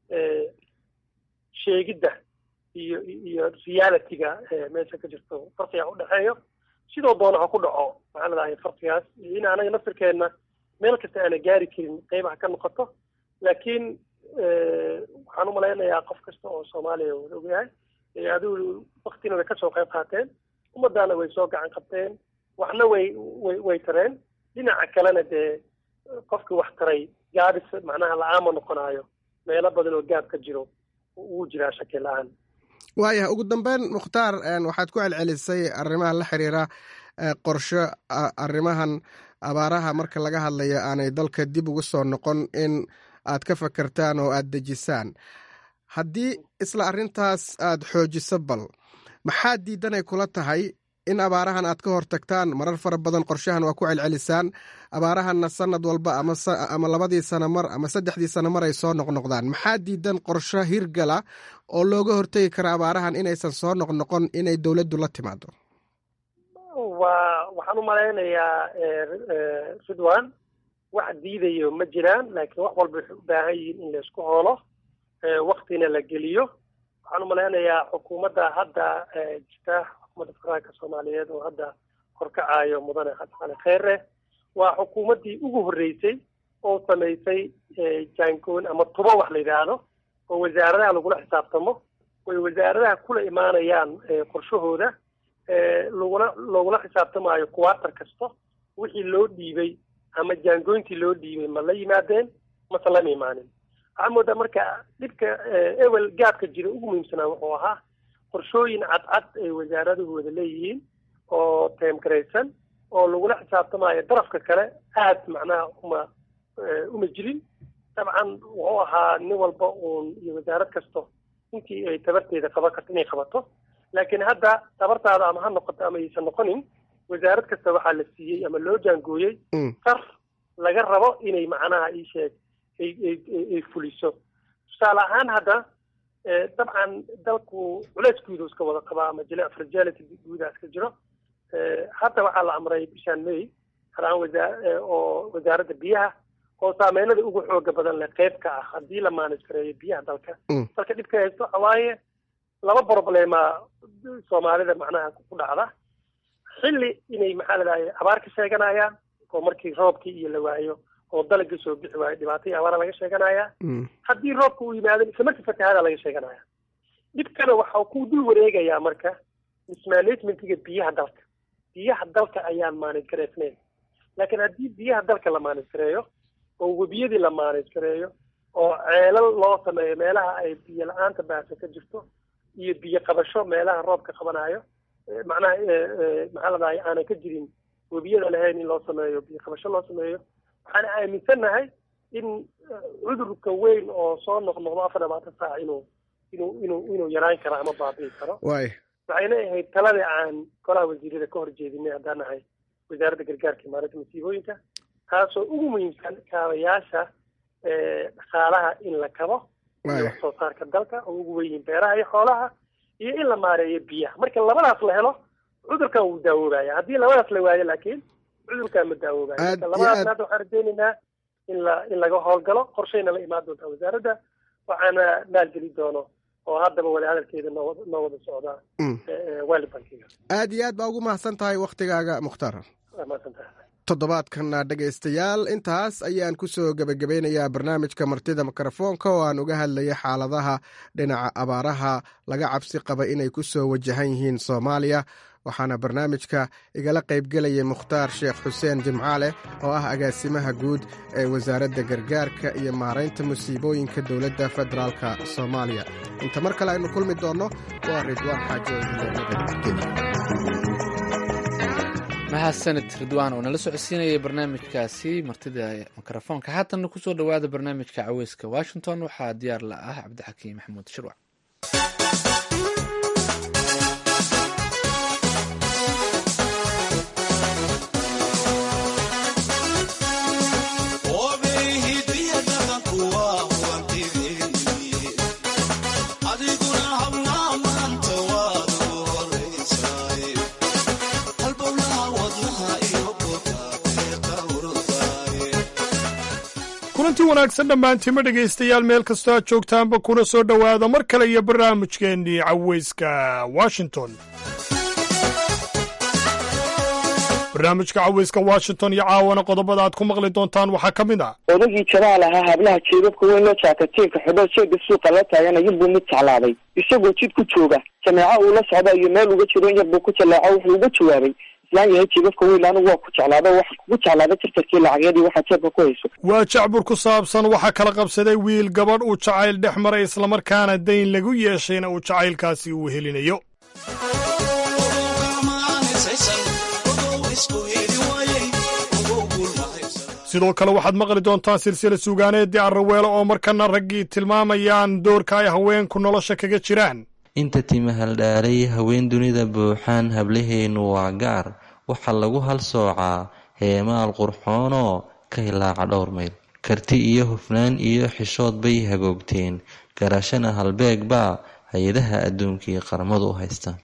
sheegidda iyo iyo realityga meesha ka jirto farqiga udhexeeyo sidoo doona ha ku dhaco maxaa ladahay farqigaas in anaga naftirkeenna meel kasta aana gaari karin qeybaha ka noqoto laakiin waxaan umalaynayaa qof kasta oo soomaaliya wada ogyahay adigu waktina way kasoo qayb qaateen ummadaana way soo gacan qabteen waxna way way way tareen dhinaca kalena dee qofkii wax taray gaabis macnaha la-aama noqonaayo meelo badan oo gaab ka jiro wuu jiraa shaki la-aan waayahay ugu dambeyn mukhtaar waxaad ku celcelisay arrimaha la xiriira qorsho arrimahan abaaraha marka laga hadlayo aanay dalka dib ugu soo noqon in aad ka fakertaan oo aad dejisaan haddii isla arrintaas aad xoojiso bal maxaa diidanay kula tahay in abaarahan aad ka hortagtaan marar fara badan qorshahan waa ku celcelisaan abaarahanna sanad walba ama labadii sana mar ama saddexdii sana mar ay soo noqnoqdaan maxaa diidan qorsho hirgala oo looga hortegi kara abaarahan inaysan soo noqnoqon inay dowladdu la timaado waa waxaan umalaynayaa ridwan wax diidayo ma jiraan laakiin wax walba waxay u baahan yihiin in laysku hoolo waktina la geliyo waxaan umalaynayaa xukuumadda hadda jirta xukuumadda federaalka soomaaliyeed oo hadda horkacayo mudane xasan cali kheyre waa xukuumaddii ugu horreysay oo samaysay jaangoon ama tubo wax la yidhaahdo oo wasaaradaha lagula xisaabtamo way wasaaradaha kula imaanayaan qorshahooda lagula loogula xisaabtamaayo kuwaatar kasta wixii loo dhiibay ama jaangooyntii loo dhiibay ma la yimaadeen mase lama imaanin waxaa moodaa marka dhibka ewel gaabka jira ugu muhiimsanaa wuxuu ahaa qorshooyin cadcad ay wasaaraduhu wada leeyihiin oo teemgaraysan oo lagula xisaabtamaayo darafka kale aad macnaha uma uma jirin dabcan wuxuu ahaa nin walba uun iyo wasaarad kasto intii ay tabarteeda qaban karto inay qabato laakiin hadda tabartaada ama ha noqoto ama aysan noqonin wasaarad kasta waxaa la siiyey ama loo jaangooyey sar laga rabo inay macnaha iisheeg ay ay ay fuliso tusaale ahaan hadda dabcan dalku culeyskuudu iska wada qabaa ama jile fragility guudaa iska jiro hadda waxaa la amray bishaan may halaan wasaa oo wasaaradda biyaha oo saameynada ugu xooga badan leh qeyb ka ah haddii la maanis gareeyo biyaha dalka dalka dhibka haysto waxa waaye laba problema soomaalida macnaha ku dhacda xilli inay maxaa ladahay abaar ka sheeganayaan oo markii roobkii iyo la waayo oo dalagii soo bixi waayo dhibaatay abaara laga sheeganaya haddii roobka uu yimaado isla markii fatahaada laga sheeganaya dhibkana waxa ku dul wareegayaa marka mismanagementiga biyaha dalka biyaha dalka ayaan maanis gareysnayn laakiin haddii biyaha dalka la maanis gareeyo oo webiyadii la maanis gareeyo oo ceelal loo sameeyo meelaha ay biyo la-aanta baasa ka jirto iyo biyo qabasho meelaha roobka qabanayo macnaha maxaa ladahay aanan ka jirin webiyada lahayn in loo sameeyo biyo qabasho loo sameeyo waxaan aaminsannahay in cudurka weyn oo soo noqnoqdo afar labaatan saac inuu inuu inuu inuu yaraan karo ama baabi'i karo waay waxayna ahayd taladii aan golaha wasiirada ka horjeedinay haddaan nahay wasaaradda gargaarka imaaradda masiibooyinka taasoo ugu muhiimsan kaabayaasha dhaqaalaha in la kabo iyo wax soo saarka dalka oo ugu weyn yihiin beeraha iyo xoolaha iyo in la maareeyo biyaha marka labadaas la helo cudurkan wuu daawoobaya haddii labadaas la waayo laakiin cudurkan ma daawoobayo marka labadaasna hadda waxaan rajaynaynaa in la in laga howlgalo qorshayna la imaan doontaa wasaaradda waxaana maalgeli doono oo haddaba wada hadalkeeda noo noo wada socdaa waalid bankiga aad iyo aad baa ugu mahadsan tahay wakhtigaaga mukhtaar waa mahadsantahay toddobaadkana dhegaystayaal intaas ayaan ku soo gebagabeynayaa barnaamijka martida mikrofoonka oo aan uga hadlayay xaaladaha dhinaca abaaraha laga cabsi qaba inay ku soo wajahan yihiin soomaaliya waxaana barnaamijka igala qaybgelayay mukhtaar sheekh xuseen jimcaale oo ah agaasimaha guud ee wasaaradda gargaarka iyo maaraynta musiibooyinka dowladda federaalka soomaaliya inta mar kale aynu kulmi doonno waa ridwaan xaajo mahadsanid ridwaan oo nala socodsiinayay barnaamijkaasi martida mikrofoonka haatanna kusoo dhowaada barnaamijka caweyska washington waxaa diyaar la ah cabdixakiim maxamuud shirwac Halbowlaha wadnaha iyo kulanti wanaagsan dhammaantiima dhegaystayaal meel kastoo aad joogtaanba kuna soo dhowaada mar kale iyo barnaamijkeennii cawayska washington barnaamijka cawayska washington iyo caawana qodobada aad ku maqli doontaan waxaa ka mid ah odagii jamaal ahaa hablaha jeebabka weyn loo jaakatiinka xidho sheega suuqa la taagana yarbuu mid jeclaaday isagoo jid ku jooga jameeco uu la socda iyo meel uga jiro in yarbuu ku jallaaco wuxuu uga jawaabay islaan yahay jeebabka weyn anigu waa ku jeclaado waxaan kugu jeclaada tirtarkii lacageedii waxaa jeebka ku hayso waa jacbur ku saabsan waxaa kala qabsaday wiil gabadh uu jacayl dhex maray islamarkaana dayn lagu yeeshayna uu jacaylkaasi uu helinayo sidoo kale waxaad maqli doontaan silsila suugaaneedii arraweelo oo markana raggii tilmaamayaan doorka ay haweenku nolosha kaga jiraan inta timahaldhaalay haween dunida buuxaan hablaheennu waa gaar waxaa lagu hal soocaa heemaal qurxoonoo ka hilaaca dhowr mayl karti iyo hufnaan iyo xishood bay hagoogteen garashana halbeeg baa hay-adaha adduunkii qaramadu u haystaan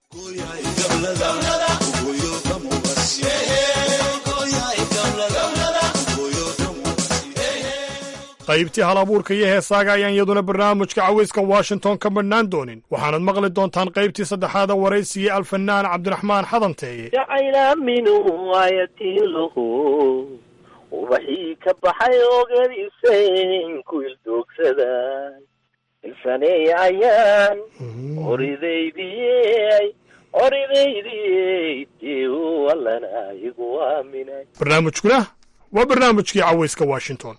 qaybtii hal abuurka iyo heesaaga ayaan iyaduna barnaamijka cawayska washington ka madhnaan doonin waxaanad maqli doontaan qaybtii saddexaada waraysigii alfanaan cabdiraxmaan xadanteeye jacayla minuu ayatiilahu ubaxii ka baxay ogadiisayn ku ildoogsaday ilsaneey ayaan oridaydiyey oridaydiyey deu allana igu aaminay barnaamijkuna waa barnaamijkii cawayska washington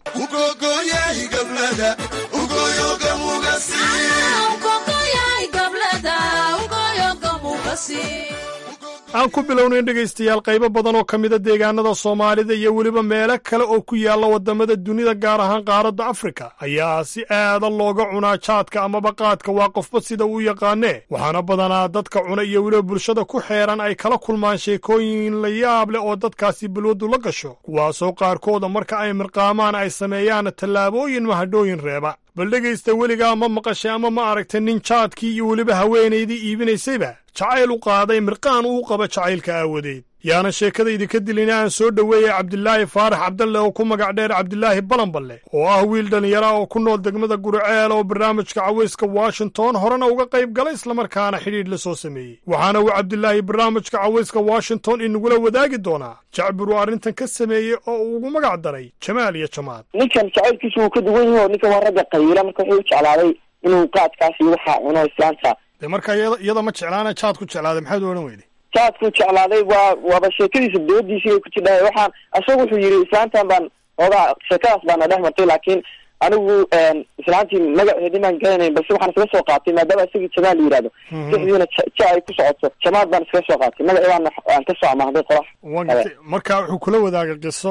aan ku bilownayn dhegaystayaal qaybo badan oo ka mida deegaanada soomaalida iyo weliba meelo kale oo ku yaalla waddamada dunida gaar ahaan qaaradda afrika ayaa si aada looga cunaa jaadka amaba qaadka waa qofba sida uu yaqaanee waxaana badanaa dadka cuna iyo weliba bulshada ku xeeran ay kala kulmaan sheekooyin la yaab leh oo dadkaasi balwaddu la gasho kuwaasoo qaarkooda marka ay mirqaamaan ay sameeyaan tallaabooyin mahadhooyin reeba bal dhegaysta weligaa ma maqashay ama ma aragtay nin jaadkii iyo weliba haweenaydii iibinaysayba jacayl u qaaday mirqaan uu qaba jacaylka aawadeed yaana sheekadaydi ka dilina aan soo dhoweeyey cabdilaahi faarax cabdalle oo ku magac dheer cabdilaahi balanballe oo ah wiil dhallinyara oo ku nool degmada guriceel oo barnaamijka cawayska washington horena uga qayb galay islamarkaana xidhiidh la soo sameeyey waxaana uu cabdilaahi barnaamijka cawayska washington inagula wadaagi doonaa jacbir uu arrintan ka sameeyey oo uu ugu magac daray jamaal iyo jamaad ninkan jacaylkiisu wuu ka duwan yahi oo ninkan waa ragga qayiila marka wuxuu u jeclaaday inuu qaadkaas iyo waxaa cuno islaanta dee marka iyada ma jeclaana jaad ku jeclaaday maxaad u odhan weyday jaadku jeclaaday waa waaba sheekadiisa doodiisii bay ku jidhahay waxaan isaga wuxuu yidhi islaantan baan ogaa sheekadaas baana dhex martay laakiin anigu islaantii magaceedi maan garanayn balse waxaan iskaga soo qaatay maadaama isagii jamaal la yihahdo sixdiina ja ay ku socoto jamaad baan iskaga soo qaatay magaceedaan aan kasoo amahday qorax waa gartay marka wuxuu kula wadaagay qiso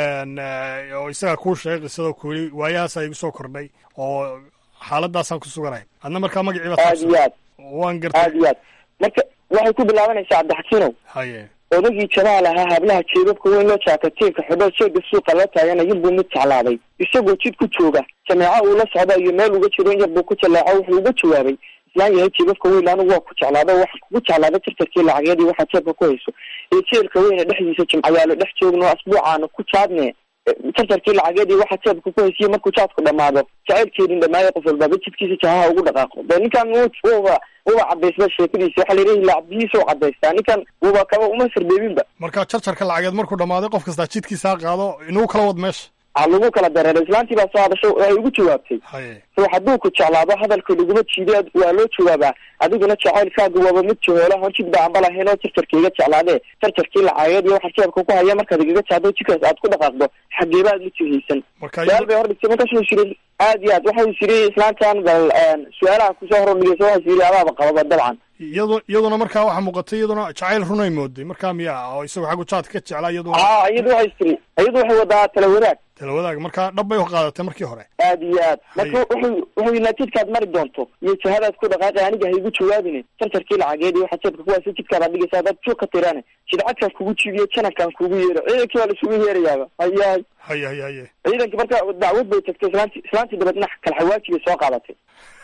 oo isagaa kuu sheegay qisadoo ku yidhi waayahaasa igu soo kordhay oo xaaladaasaan ku suganahay adna markaa magacii baa aad iyo aad waan gartay aad iyo aad marka waxay ku bilaabanaysaa cabdixakiinow haye odagii jamaal ahaa hablaha jeebabka weyn loo jaakatiinka xidho sheega suuqa la taagana yarbuu mid jeclaaday isagoo jid ku jooga jameeco uu la socda iyo meel uga jiro in yarbuu ku jallaaco wuxuu uga jawaabay islaan yahay jeebabka weyn anigu waa ku jeclaado waxaan kugu jeclaada tirtarkii lacageedii waxaa jeebka ku hayso ee jeelka weyne dhexdiisa jimcayaalo dhex joogno asbuucaana ku jaadne tartarkii lacageedii waxaa jeebka ku haysiye markuu jaadku dhammaado jacaylkeedin dhamaayo qof walbaaba jidkiisa jahaha ugu dhaqaaqo de ninkan wuba wuba cadaysba sheekadiisa waxaa layidhi laacbihiisa u cadaystaa ninkan wuba kaba uma sarbeebinba marka jarjarka lacageed markuu dhammaaday qof kastaa jidkiisaa qaado inuu kala wad meesha a lagu kala dareeray islaantii baa soo hadasho waxay ugu jawaabtay so hadduu ku jeclaado hadalka laguma jiiday waa loo jawaabaa adiguna jacaylkaaga waaba mid jahoolo hon jid ba amba lahayn oo jarjarka iga jeclaadee jarjarkii lacageed iyo waxaa jeebka ku haya markaad igaga jaado jidkaas aad ku dhaqaaqdo xageeba aad ma jihaysan su-aal bay hordhigtay markaas wuu yiri aad iyo aad waxa uu yiri islaantan bal su-aalaha kusoo hordhigaysa waxaa yiri adaaba qababa dabcan iyadu iyaduna markaa waxaa muuqatay iyaduna jacayl runay mooday markaa miya oo isagu xaggu jaadka ka jeclaa iyaduna a iyadu waxay tiri iyadu waxay wadaa tala wadaag tala wadaag markaa dhab bay u qaadatay markii hore aad iyo aad marka wuxuu wuxuu yidhi jidkaad mari doonto iyo jihadaad ku dhaqaaqay aniga ha igu jawaabine tartarkii lacageed iyo waxaa jeebka kuwaasi jidkaad dhigaysa hadaad joog ka tirane jidcadkaan kugu jiibiyo janankaan kugu yeero ciidankii waa laisugu yeerayaaba hayahay haye haye haye ciidankii marka dacwad bay tagtay islaanti islaantii dabeedna kalxawaaji bay soo qaadatay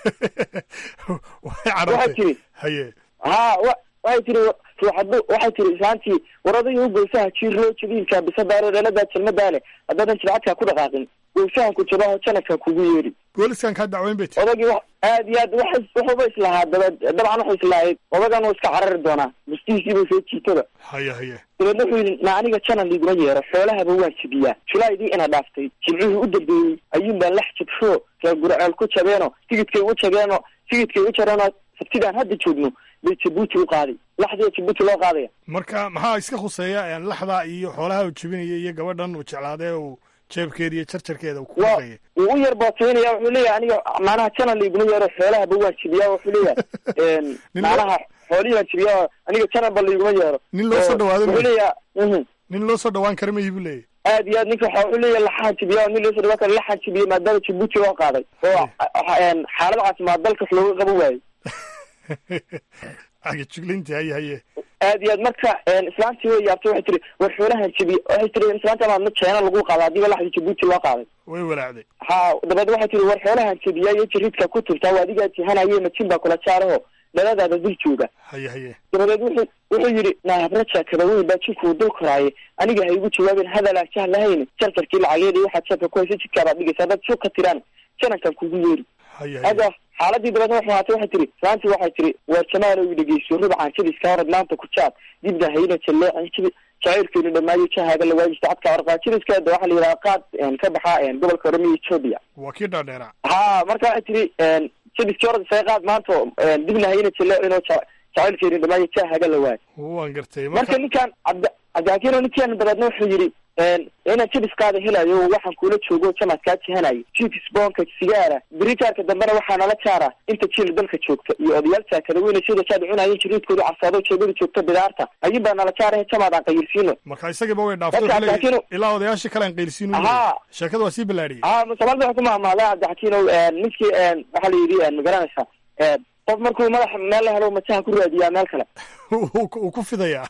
waxay tiri haye ha wa waxay tiri ruuxadu waxay tiri islaantii war odayga u goysaha jiir loo jadiilka bisadaalo dheeladaa jalmadaa leh haddaadan jidcadkaa ku dhaqaaqin gowsahanku jabaho janadka kugu yeeri booliskan kaa dacweyn bay tii odagii wa aad iyo aad wa wuxuuba islahaa daba dabcan wuxuu islahayd odagan uu iska carari doonaa mustihiisiibuu soo jiitaba haya haye dabeedna wuxuu yidhi na aniga janan liiguma yeero xoolahaba waan jibiyaa julaydii ina dhaaftay jimcihii u dambeeyey ayuun baan lax jabsho reer gurceel ku jabeeno tigidkay u jabeeno tigidkay u jareenoo sabtidaan hadda joogno bay jabuuti u qaaday laxdiia jabuuti loo qaadaya marka maxaa iska khuseeya laxda iyo xoolaha uu jebinaya iyo gabadhan uu jeclaadee uu jeebkeeda iyo jarjarkeeda uu ku wa dhaqaya wuu u yar bootaynaya wuxuu leeyahay aniga macnaha janan liiguma yeero xoolahaba waan jibiyaa wuxuu leeyahay macnaha xoolihii baan jibiyaa aniga jananba liiguma yeero nin loo soo dhawaado wuxuu leeyahay mhm nin loo soo dhawaan kara mayi buu leeyahy aad iyo aad ninka waxa wuxuu leeyahay laxaan jibiya nin loo soo dhawaan kara laxaan jibiyey maadaama jabuuti loo qaaday oo xaalad caafimaad dalka wax looga qaban waayey aga juglinti haye haye aad iyo aad marka islaantii way yaabtay waxay tiri war xoolahan jibiye waxay tiri islaanta maadna jeena lagu qaada hadiiba laxda jabuuti loo qaaday way walaacday ha dabeed waxay tiri war xoolahan jibiya iyo jiridka ku turtaa waa adigaa jihanaye majin baa kula jaaraho dhaladaada dul jooga haye haye dabadeed wuxuu wuxuu yidhi naahabraja kabaweyn baa jinkuu dul koraaye aniga ha igu jawaabin hadal aan jah lahayn jarjarkii lacageed iyo waxaad jeebka ku haysa jidkaabaad dhigaysa haddaad suuq ka tiraan janankan kugu yeeri haye haye hadda xaaladii dabeedna waxay ahaatay waxay tiri islaantii waxay tiri waar jamaal oy dhegeyso rubcaan jadiska horad maanta ku jaad dibda hayna jalleecin jacaylkeenu dhamaayo jahaaga la waajista cadka warqaa jadiskeeda waxaa la yidhaha qaad ka baxa gobolka oromia ethoobia waa kii dhaadheeraa ha marka waxay tiri jadiskii horad isaga qaad maanta dibna hayna jalleecinoo jacaylkeenu dhamaayo jahaaga la waay waan gartay marka ninkaan cabdi cabdixakiino ninkaan dabeedna wuxuu yidhi inaan jadiskaada helayo waxaan kuula joogo jamaad kaa jihanayo jifs boonka sigaara berijaarka dambena waxaa nala jaara inta jiil dalka joogta iyo odayaal jaakada weyne sida jaad cunaayeen jiriidkoodu carsaado jeebada joogta bidaarta ayun baa nala jaarahe jamaad aan qayirsiino marka isagiiba way dhaaftay Marka wuxuu leeyahay, Cabdixakiino- ilaa odayaashii kale aan qaylsiin Ahaa. sheekada waa sii ballaadhiyey ha soomaalida waxay ku mahmahday cabdixakiino ninkii waxaa la yidhi magaranaysa qof markuu madaxa meel la helo majaha ku raadiyaa meel kale uu ku fidayaa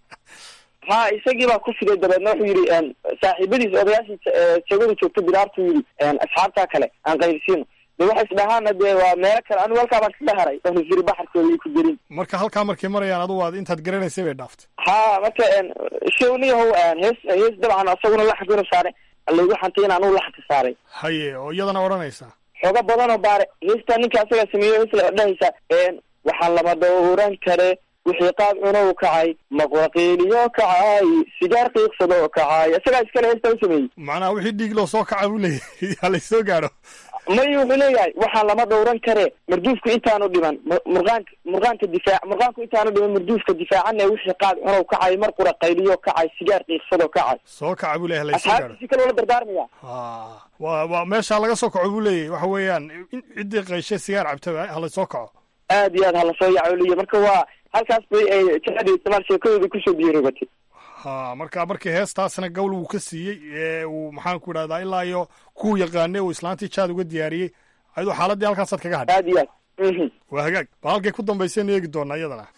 ha isagii baa ku fiday dabeedna wuxuu yidhi saaxiibadiis odayaashii jeegada joogta bidaartu yidhi asxaabtaa kale aan qaylsiino de waxay isdhahaana dee waa meelo kale anigu halkaa baan kaga haray oon isiri baxarkooda iyo ku jirin marka halkaa markay marayaan adugu aad intaad garanaysay bay dhaaftay ha marka showniyahow hees hees dabcan isaguna laxanka inuu saaray laygu xantay in anugu laxanka saaray haye oo iyadana odhanaysaa xooga badan oo baare heestaa ninka asagaa sameeyo hees la dhahaysa waxaan lama dhowran kare wixii qaad cunow kacay maqwaqiiliyo kacay sigaar qiiqsadoo kacay isagaa iskale heestaa u sameeyey macnaha wixii dhiig loo soo kaca buu leeyahay ha laysoo gaadho may wuxuu leeyahay waxaan lama dhowran kare marduufku intaanu dhiman mu- murqaanka murqaanka difaac murqaanku intaanu dhiman marduufka difaacana wixii qaad cunow kacay mar qura qayliyo kacay sigaar qiiqsadoo kacay soo kaca buu leeyahay ha laysoo gaadho asxaabtiisi kale wala dardaarmaya waa waa meesha laga soo kaco buu leeyahay waxa weeyaan in ciddii qayshay sigaar cabta ha laysoo kaco aad iyo aad hala soo yacooliyo marka waa halkaas bay ay jihada istimaal sheekadooda kusoo biiroogatay ha marka markii heestaasna gowl wuu ka siiyey ee uu maxaan ku idhahdaa ilaa iyo kuu yaqaane uu islaantii jaad uga diyaariyey ayadoo xaaladii halkaasaad kaga hadhay aad iyo aad waa hagaag bal halkay ku dambaysaynu eegi doonaa iyadana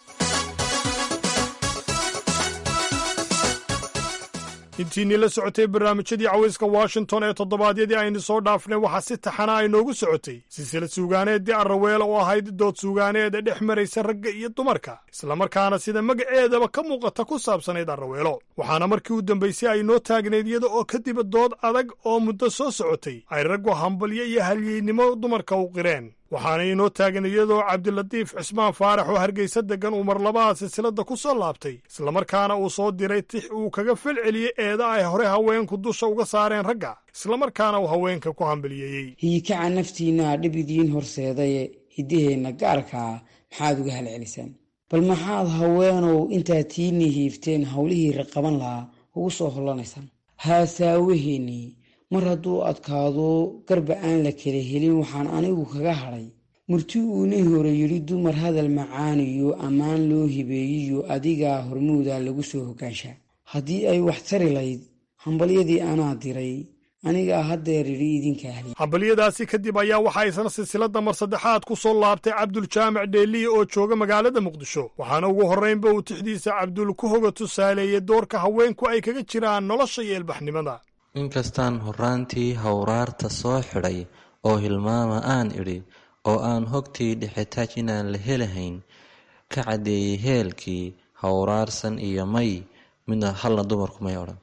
intiinii la socotay barnaamijyadii cawayska washington ee toddobaadyadii aynu soo dhaafnay waxaa si taxana ay noogu socotay silsilad suugaaneeddii arraweela oo ahayd dood suugaaneeda dhex maraysa ragga iyo dumarka islamarkaana sida magaceedaba ka muuqata ku saabsanayd arraweelo waxaana markii u dambaysay ay noo taagnayd iyada oo kadib dood adag oo muddo soo socotay ay raggu hambalyo iyo halyeynimo dumarka u qireen waxaana inoo taagan iyadoo cabdilatiif cismaan faarax oo hargeysa deggan uu mar labaha silsiladda ku soo laabtay islamarkaana uu soo diray tix uu kaga falceliyey eeda ay hore haweenku dusha uga saareen ragga islamarkaana uu haweenka ku hambaliyeeyey hiyikaca naftiinaa dhib idiin horseedaye hiddaheenna gaarkaa maxaad uga halcelisaan bal maxaad haweenow intaad tiinii hiifteen howlihii raqaban lahaa ugu soo hollanaysaan haasaawaheennii mar hadduu adkaado garba aan la kala helin waxaan anigu kaga hadhay murti uunii hore yidhi dumar hadal macaaniyo ammaan loo hibeeyiyo adigaa hormuuda lagu soo hogaanshaa haddii ay wax tari layd hambalyadii anaa diray anigaa haddeer idhi idinka ahli hambalyadaasi kadib ayaa waxaa isna silsiladda mar saddexaad ku soo laabtay cabduljaamac dheeliye oo jooga magaalada muqdisho waxaana ugu horraynba uu tixdiisa cabdul ku hoga tusaaleeyey doorka haweenku ay kaga jiraan nolosha iyo ilbaxnimada inkastaan horraantii hawraarta soo xidhay oo hilmaama aan idhi oo aan hogtii dhexitaaj inaan la helahayn ka caddeeyey heelkii hawraarsan iyo may midna halna dumarku may odhan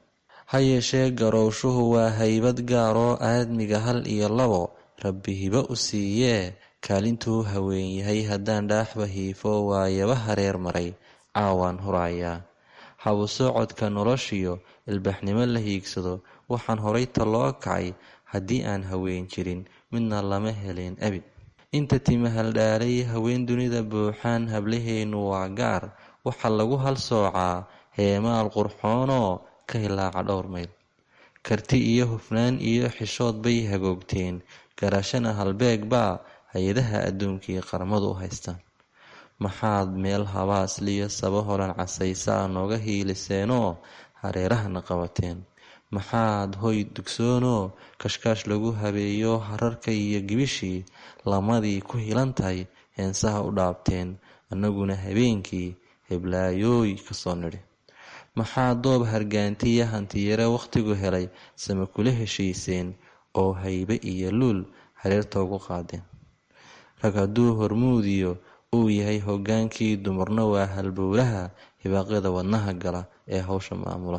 ha yeeshee garowshuhu waa haybad gaaroo aadmiga hal iyo labo rabbi hibo u siiyee kaalintuu haween yahay haddaan dhaaxba hiifo waayaba hareer maray caawaan hurayaa habu socodka noloshiyo ilbaxnimo la hiigsado waxaan horay taloo kacay haddii aan haween jirin midna lama heleen abid inta timahaldhaalay haween dunida buuxaan hablaheennu waa gaar waxaa lagu hal soocaa heemaal qurxoonoo ka hilaaca dhowr mayl karti iyo hufnaan iyo xishood bay hagoogteen garashana halbeeg baa hay-adaha adduunkii qaramadu u haystaan maxaad meel habaasliyo saba horan casaysaa nooga hiiliseenoo hareerahana qabateen maxaad hoy dugsoonoo kashkaash lagu habeeyo hararka iyo gibishii lamadii ku hilan tahay heensaha u dhaabteen annaguna habeenkii heblaayooy kasoo nidhi maxaa doob hargaantiya hantiyare wakhtigu helay sama kula heshiiseen oo haybe iyo luul hareerta ugu qaadeen rag hadduu hormuudiyo uu yahay hogaankii dumarna waa halbowlaha hibaaqyada wadnaha gala ee hawsha maamula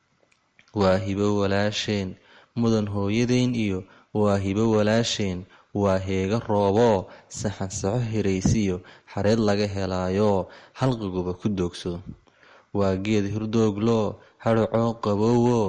waa hibo walaasheen mudan hooyadeyn iyo waa hibo walaasheen waa heega rooboo saxan saxo hiraysiyo xareed laga helaayoo halqiguba ku doogsado waa geed hurdoogloo hadhacoo qabowoo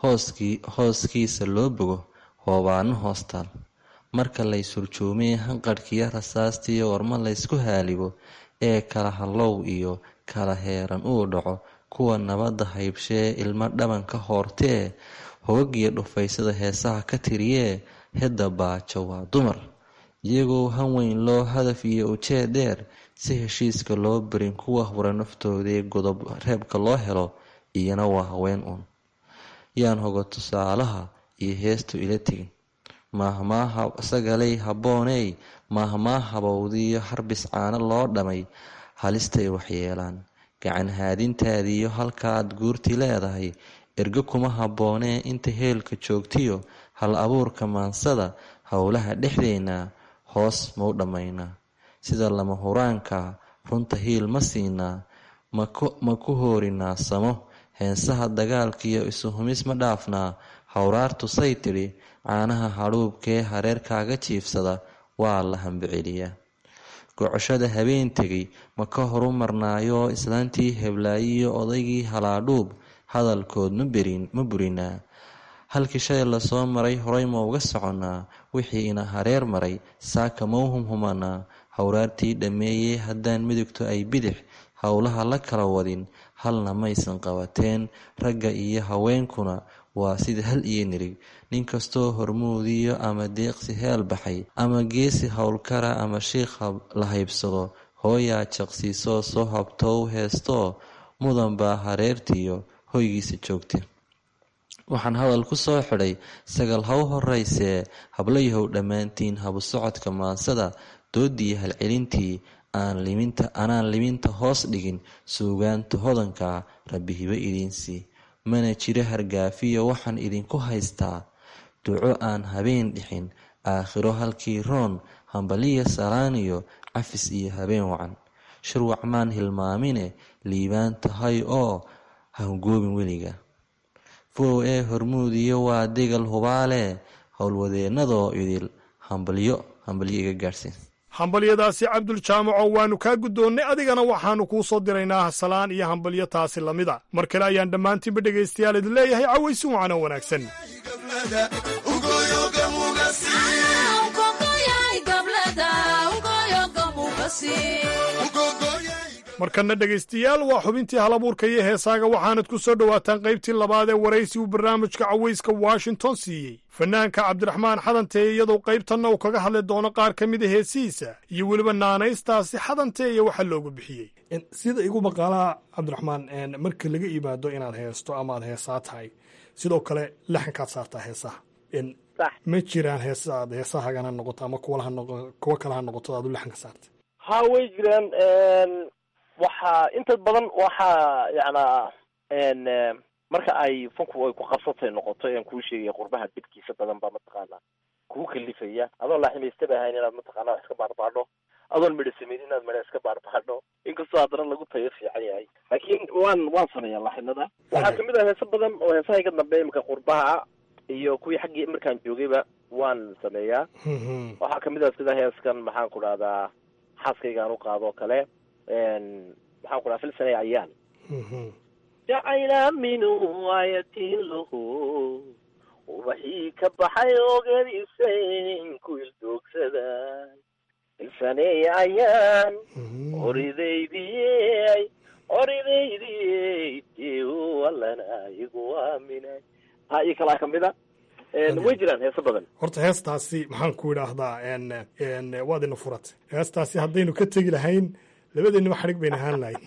hooskiisa loo bogo hoobaano hoostaal marka laysurjoomee hanqadhkiyo rasaastiyo warma laysku haalibo ee kala hallow iyo kala heeran uu dhaco kuwa nabadda haybshee ilmo dhaban ka hoortee hogagiyo dhufaysada heesaha ka tiriyee hedda baajo waa dumar iyagoo hanweyn loo hadaf iyo ujeed dheer si heshiiska loo barin kuwa hura naftoodee godob reebka loo helo iyana waa haween uun yaan hoga tusaalaha iyo heestu ila tegin maahmaaha sagalay habbooney maahmaa habowdiiyo harbis caano loo dhamay halistay waxyeelaan gacan haadintaadiiyo halkaaad guurti leedahay ergo kuma habboonee inta heelka joogtiyo hal abuurka maansada howlaha dhexdeenna hoos mau dhammaynaa sida lama huraanka runta hiil ma siinaa ma ku hoorinaa samo heensaha dagaalkiiyo isuhumis ma dhaafnaa hawraartu say tidhi caanaha hadhuubkee hareerkaaga jiifsada waa la hambiceliyaa gocoshada habeen tegay ma ka horu marnaayoo islaantii heblaayiyo odaygii halaadhuub hadalkood ma burinaa halkii shalay lasoo maray horay ma uga soconnaa wixii ina hareer maray saaka mau humhumanaa hawraartii dhammeeyey haddaan midigto ay bidix howlaha la kala wadin halna maysan qabateen ragga iyo haweenkuna waa sida hal iyo nirig nin kastoo hormuudiyo ama deeqsi heel baxay ama geesi howlkara ama shiikha la haybsado hooyaa jaqsiisoo soo habtow heestoo mudan baa hareertiiyo hoygiisa joogta waxaan hadal ku soo xidhay sagal haw horaysee hablayahow dhammaantiin habu socodka maansada doodii halcelintii anaan liminta hoos dhigin suugaanta hodanka rabbi hibo idiinsii mana jiro hargaafiyo waxaan idinku haystaa duco aan habeen dhixin aakhiro halkii roon hambaliya salaaniyo cafis iyo habeen wacan shirwac maan hilmaamine liibaan tahay oo hangoobin weliga fow ee hormuudiyo waa degal hubaale howlwadeennadoo idil hambalyo hambalyo iga gaadhsiin hambalyadaasi cabdul jaamaco waannu kaa guddoonnay adigana waxaannu kuu soo diraynaa salaan iyo hambalyo taasi lamida mar kale ayaan dhammaantiinba dhegaystayaal idin leeyahay cawaysi wacan oo wanaagsan markanna dhegaystayaal waa xubintii halabuurka iyo heesaaga waxaanad ku soo dhowaataan qaybtii labaad ee waraysi uu barnaamijka cawayska washington siiyey fanaanka cabdiraxmaan xadantee iyadoo qaybtanna uu kaga hadli doono qaar ka mida heesihiisa iyo weliba naanaystaasi xadantee iyo waxa loogu bixiyey sida igu maqaalaa cabdiraxmaan marka laga yimaado inaad heesto amaad heesaa tahay sidoo kale laxankaad saartaa heesaha ma jiraan heesaad heesahagana noqoto ama kuwa kale ha noqoto aad u laxanka saarta ha way jiraan waxaa inta badan waxaa yacnaa marka ay funku ay ku qabsatay noqoto aan kuu sheegaya qurbaha dibkiisa badan baa mataqaanaa kugu kalifaya adoon laaximaysta ba ahayn inaad mataqaana wax iska baarbaadho adoon midho sameyn inaad midho iska baarbaadho inkastoo haddana lagu tayo fiican yahay laakiin waan waan sameeyaa laxinada waxaa kamid ah heeso badan oo heesaha iga dambeeya imika qurbaha iyo kuwii xaggii markaan joogayba waan sameeyaa waxaa kamid ah sida heeskan maxaan ku dhahdaa xaaskaygaan u qaado kale maxaan ku dhaha filsanay ayaan jacayla minhu ayatin lahu ubaxii ka baxay ogadiisayn ku ildoogsada filsaney ayaan oridaydiyey oridaydiyey allana igu aaminay ha iyo kalaa kamid a way jiraan heeso badan horta heestaasi maxaan ku idhaahdaa n waad ina furat heestaasi haddaynu ka tegi lahayn labadeennaba xadhig bayna ahaan lahayn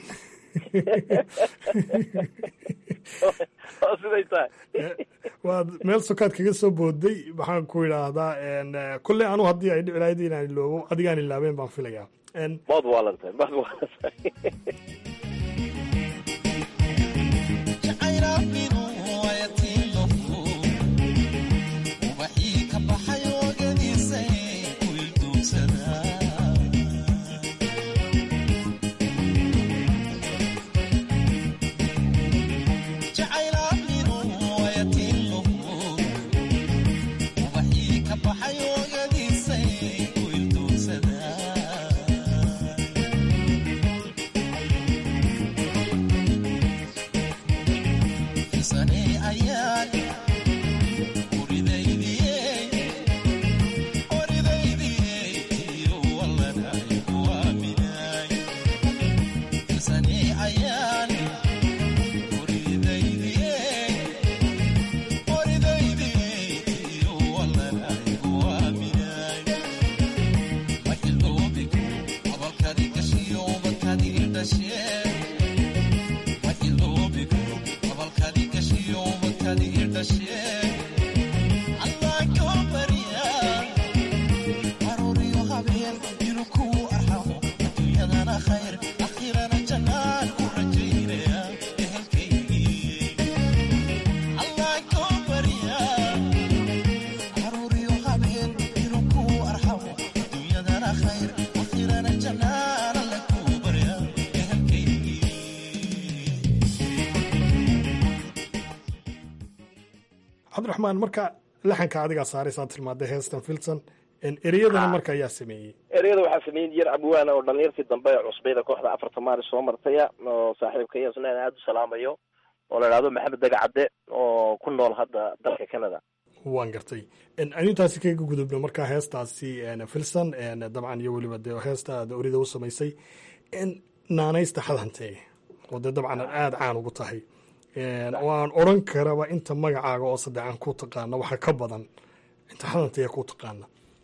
siday tahay waad meel sokaad kaga soo booday maxaan ku idhaahdaa kolley anu haddii ay dhici lahayd inaan iloobo adigaan ilaabeen baan filayaa maad waalantahay maad waalantahay cabdiraxmaan marka laxanka adigaa saaraysaa tilmaada heestan filson ereyadana marka ayaa sameeyey ereyada waxaa sameeyey yar abwaana oo dhalinyartii dambe ee cusbayda kooxda afarta maaris soo martaya oo saaxiibka iyo isna aada u salaamayo oo la idhahdo maxamed dagacadde oo ku nool hadda dalka canada waan gartay anu intaasi kaga gudubno markaa heestaasi filson dabcan iyo weliba dee heesta aad orida u samaysay naanaysta xadhante oo dee dabcan aada caan ugu tahay oo aan odran karaba inta magacaaga oo saddexan ku taqaana waxa ka badan inta xadantaya ku taqaana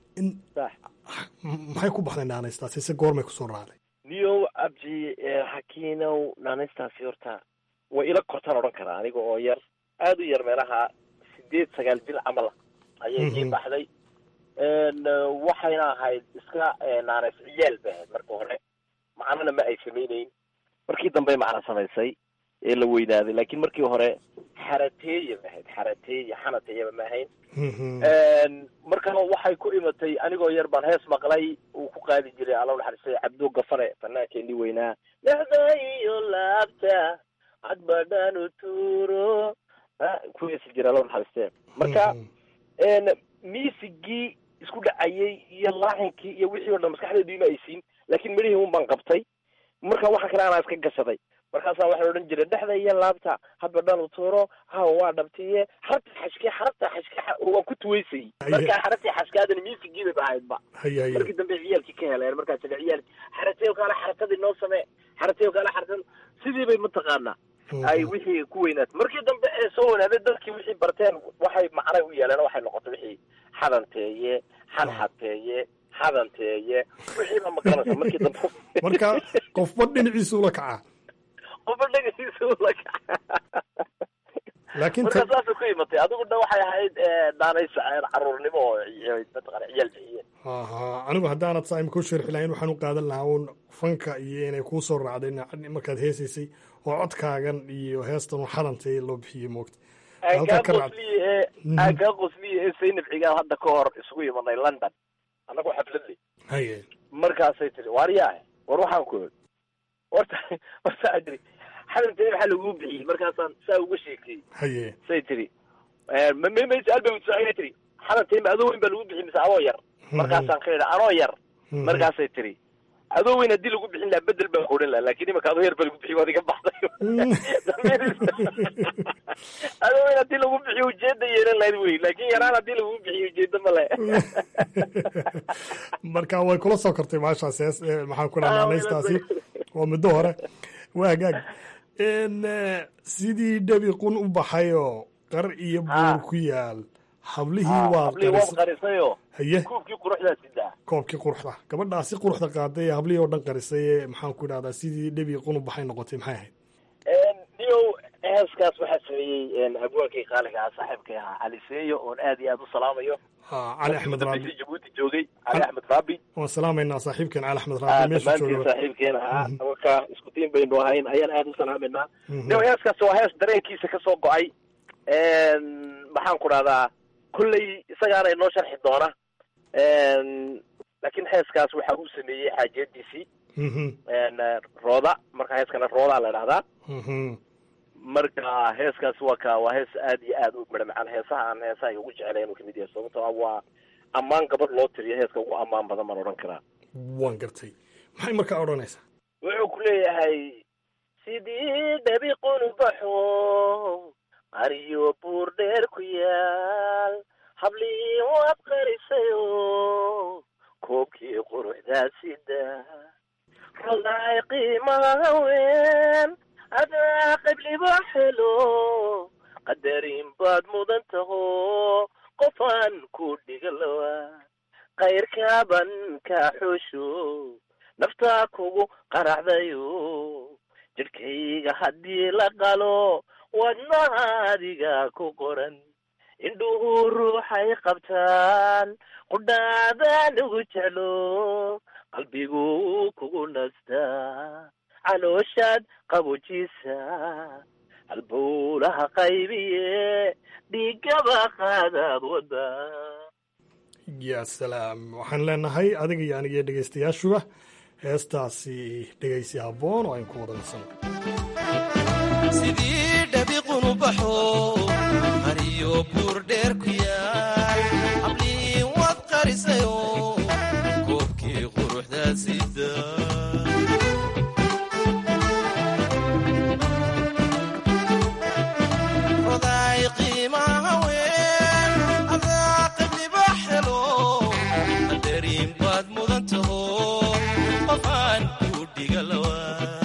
maxay ku baxday naanaystaasi se goormay kusoo raacday niyow abji hakiinow naanaystaasi horta way ila kortaan odhan karaa aniga oo yar aada u yar meelaha sideed sagaal bil camal ayay ii baxday waxayna ahayd iska naanays ciyaal bay ahayd marka hore macnana ma ay samayneyn markii dambey macna samaysay ee la weynaaday laakiin markii hore xarateeya ma ahayd xarateeya xanateeyaba ma ahayn markana waxay ku imatay anigoo yar baan hees maqlay uu ku qaadi jiray alla naxariistay cabdo gafane fanaankeenii weynaa lexda iyo laabta cadbadhanu tuuro ku heesi jira alla naxariistee marka miisigii isku dhacayay iyo laaxinkii iyo wixii o dhan maskaxdeedu ima aysiin laakiin midhihii un baan qabtay marka waxa kale anaa iska gashaday markaasaa waxaa odhan jiray dhexda iyo laabta hadba dhanu tuuro hawa waa dhabtiye xarabta xashke xarabta xashke waa ku tuweysay markaa xarabtii xashkaadani miisigiiba ba ahaydba markii dambe ciyaalkii ka heleen markaa jira ciyaalki xarateyo kaale xarakadii noo samee xarateyo kaale xarakad sidii bay mataqaanaa ay wixii ku weynaatay markii dambe ee soo weynaaday dadkii wixii barteen waxay macnay u yeeleen waxay noqotay wixii xadanteeye xanxateeye xadanteeye wixiiba maqanaysa markii dambe marka qofba dhinaciisu ula kacaa qofba dhinaciisu ula kacaa laakiin marka saasay ku imatay adigu dha waxay ahayd daanaysa caruurnimo oo mataqana ciyaal bixiyeen aha anigu haddaanad saa imika u sharxi lahayn waxaan u qaadan lahaa uun fanka iyo inay kuu soo raacday markaad heesaysay oo codkaagan iyo heestan u xadantay loo bixiyey moogta aan kaa qosliye ee aan kaa qosliye ee saynab cigaal hadda ka hor isugu imanay london annagoo xafladley haye markaasay tiri waaryaah war waxaan ku horta horta adri xadantay maxaa laguu bixiyey markaasaan saa uga sheekayey haye say tiri ma ma ma su-aal bay su-aal tiri xadantii ma adoo weyn baa lagu bixiyey mise adoo yar markaasaan ka idha anoo yar markaasay tiri adoo weyn haddii lagu bixin lahaa bedel baan kuodhan lahaa lakin imaka adoo yar baa lagu bixiy waad iga baxday adoo weyn haddii lagu bixiyo ujeeda yeelan lahayd wey laakin yaraan haddii lagu bixiyo ujeeda ma le marka way kula soo kortay maashaas hees maxaan ku dhaha naanaystaasi waa muddo hore waa hagaag sidii dhabi qun u baxayoo qar iyo buur ku yaal hablihii waa hablihii waad qarisayo haye kuubkii quruxdaa sidaa koobkii quruxda gabadhaasi quruxda qaaday ee hablihii oo dhan qarisay ee maxaan ku idhahdaa sidii dhabi qun u baxay noqotay maxay ahayd niyow heeskaas waxaa sameeyey abwaankii qaaliga ah saaxiibkay ahaa cali seeyo oon aad iyo aad u salaamayo cali axmed raabi jabuuti joogay cali axmed raabi waan salaamaynaa saaxiibkeen cali axmed raabi meesha dhammaantiin jooga saaxiibkeen ahaa marka isku tiin baynu ahayn ayaan aad u salaamaynaa niyow heeskaas waa hees dareenkiisa kasoo go-ay maxaan ku dhahdaa kolley isagaana inoo sharxi doona laakiin heeskaas waxa uu sameeyey xaajiyadiisii rooda marka heeskana roodaa la idhahdaa marka heeskaas waa ka waa hees aad iyo aad u midha macaan heesaha aan heesaha ay ugu jeclay inuu kamid yahay sababtoo ah waa ammaan gabadh loo tiriyo heeska ugu ammaan badan baan odhan karaa waan gartay maxay markaa odhanaysaa wuxuu ku leeyahay sidii dhabi qunbaxo qariyo buur dheer ku yaal hablii waad qarisayo koobkii quruxdaa sida rodaay qiimaha haween adaa qabliba helo qadarin baad mudan taho qofaan ku dhigalowa kayrkaaban kaa xoosho naftaa kugu qaracdayo jidhkayga haddii la qalo wadnaha adiga ku qoran indhuhu ruuxay qabtaan qudhaadaan ugu jeclo qalbigu kugu nastaa calooshaad qabojiisa halbowlaha qaybiye dhiigaba qaadaad wada ya salaam waxaan leenahay adiga iyo aniga iyo dhegaystayaashuba heestaasi dhegaysi habboon oo ayn ku wada nasano sidii dhabi qunubaxo mariyo buur dheer ku yaal hablii waad qarisayo koobkii quruxdaa sida rodaay qiimaha haween adaa qabliba helo qadarin baad mudan taho qofaan ku dhigalawa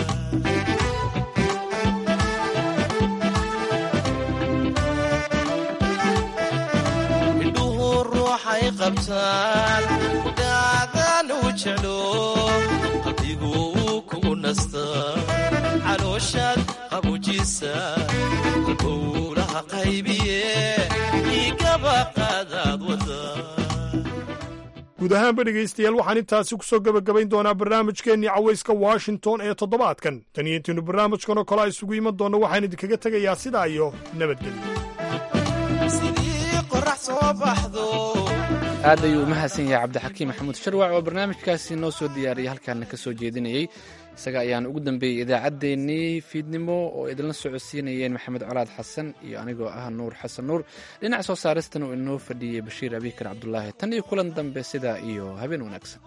indhuhu ruuxay qabtaan kudhaadaan u jeclo qalbigu uu kugu nastaa calooshaad qabujiisa halbowlaha qaybiye igaba qaadaad wada guud ahaanba dhegaystayaal waxaan intaasi ku soo gebagabayn doonaa barnaamijkeennii cawayska washington ee toddobaadkan tan iyo intiinu barnaamijkan oo kale a isugu iman doonno waxaan idinkaga tegayaa sidaa iyo nabadgelyo sidii qorax soo baxdo aad ayuu u mahadsan yahay cabdixakiim maxamuud sharwac oo barnaamijkaasi noo soo diyaariyay halkaana ka soo jeedinayey isaga ayaan ugu dambeeyey idaacaddeenii fiidnimo oo idinla socodsiinayeen maxamed colaad xasan iyo anigoo ah nuur xasan nuur dhinaca soo saaristan uu inoo fadhiyey bashiir abikar cabdulaahi tan iyo kulan dambe sidaa iyo habeen wanaagsan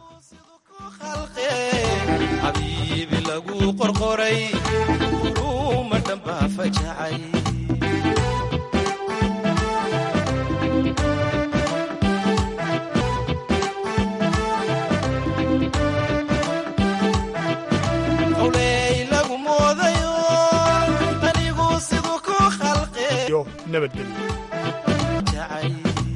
xabiibi lagu qorqoray uruma dhambaa fajacay qowley lagu moodayo anigu siduu ku khalqe iyo nabadgelyo jacay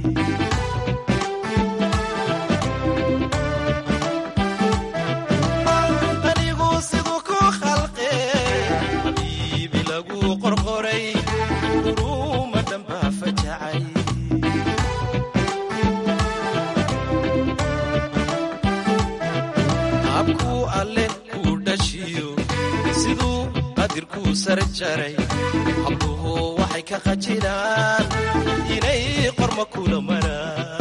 anigu siduu ku khalqe xabiibi lagu qorqoray uruma dhambaa fajacay habkuu alle kuu dhashiyo siduu qadirkuu sar jaray habluhu waxay ka qajilaan inay qorma kula maraan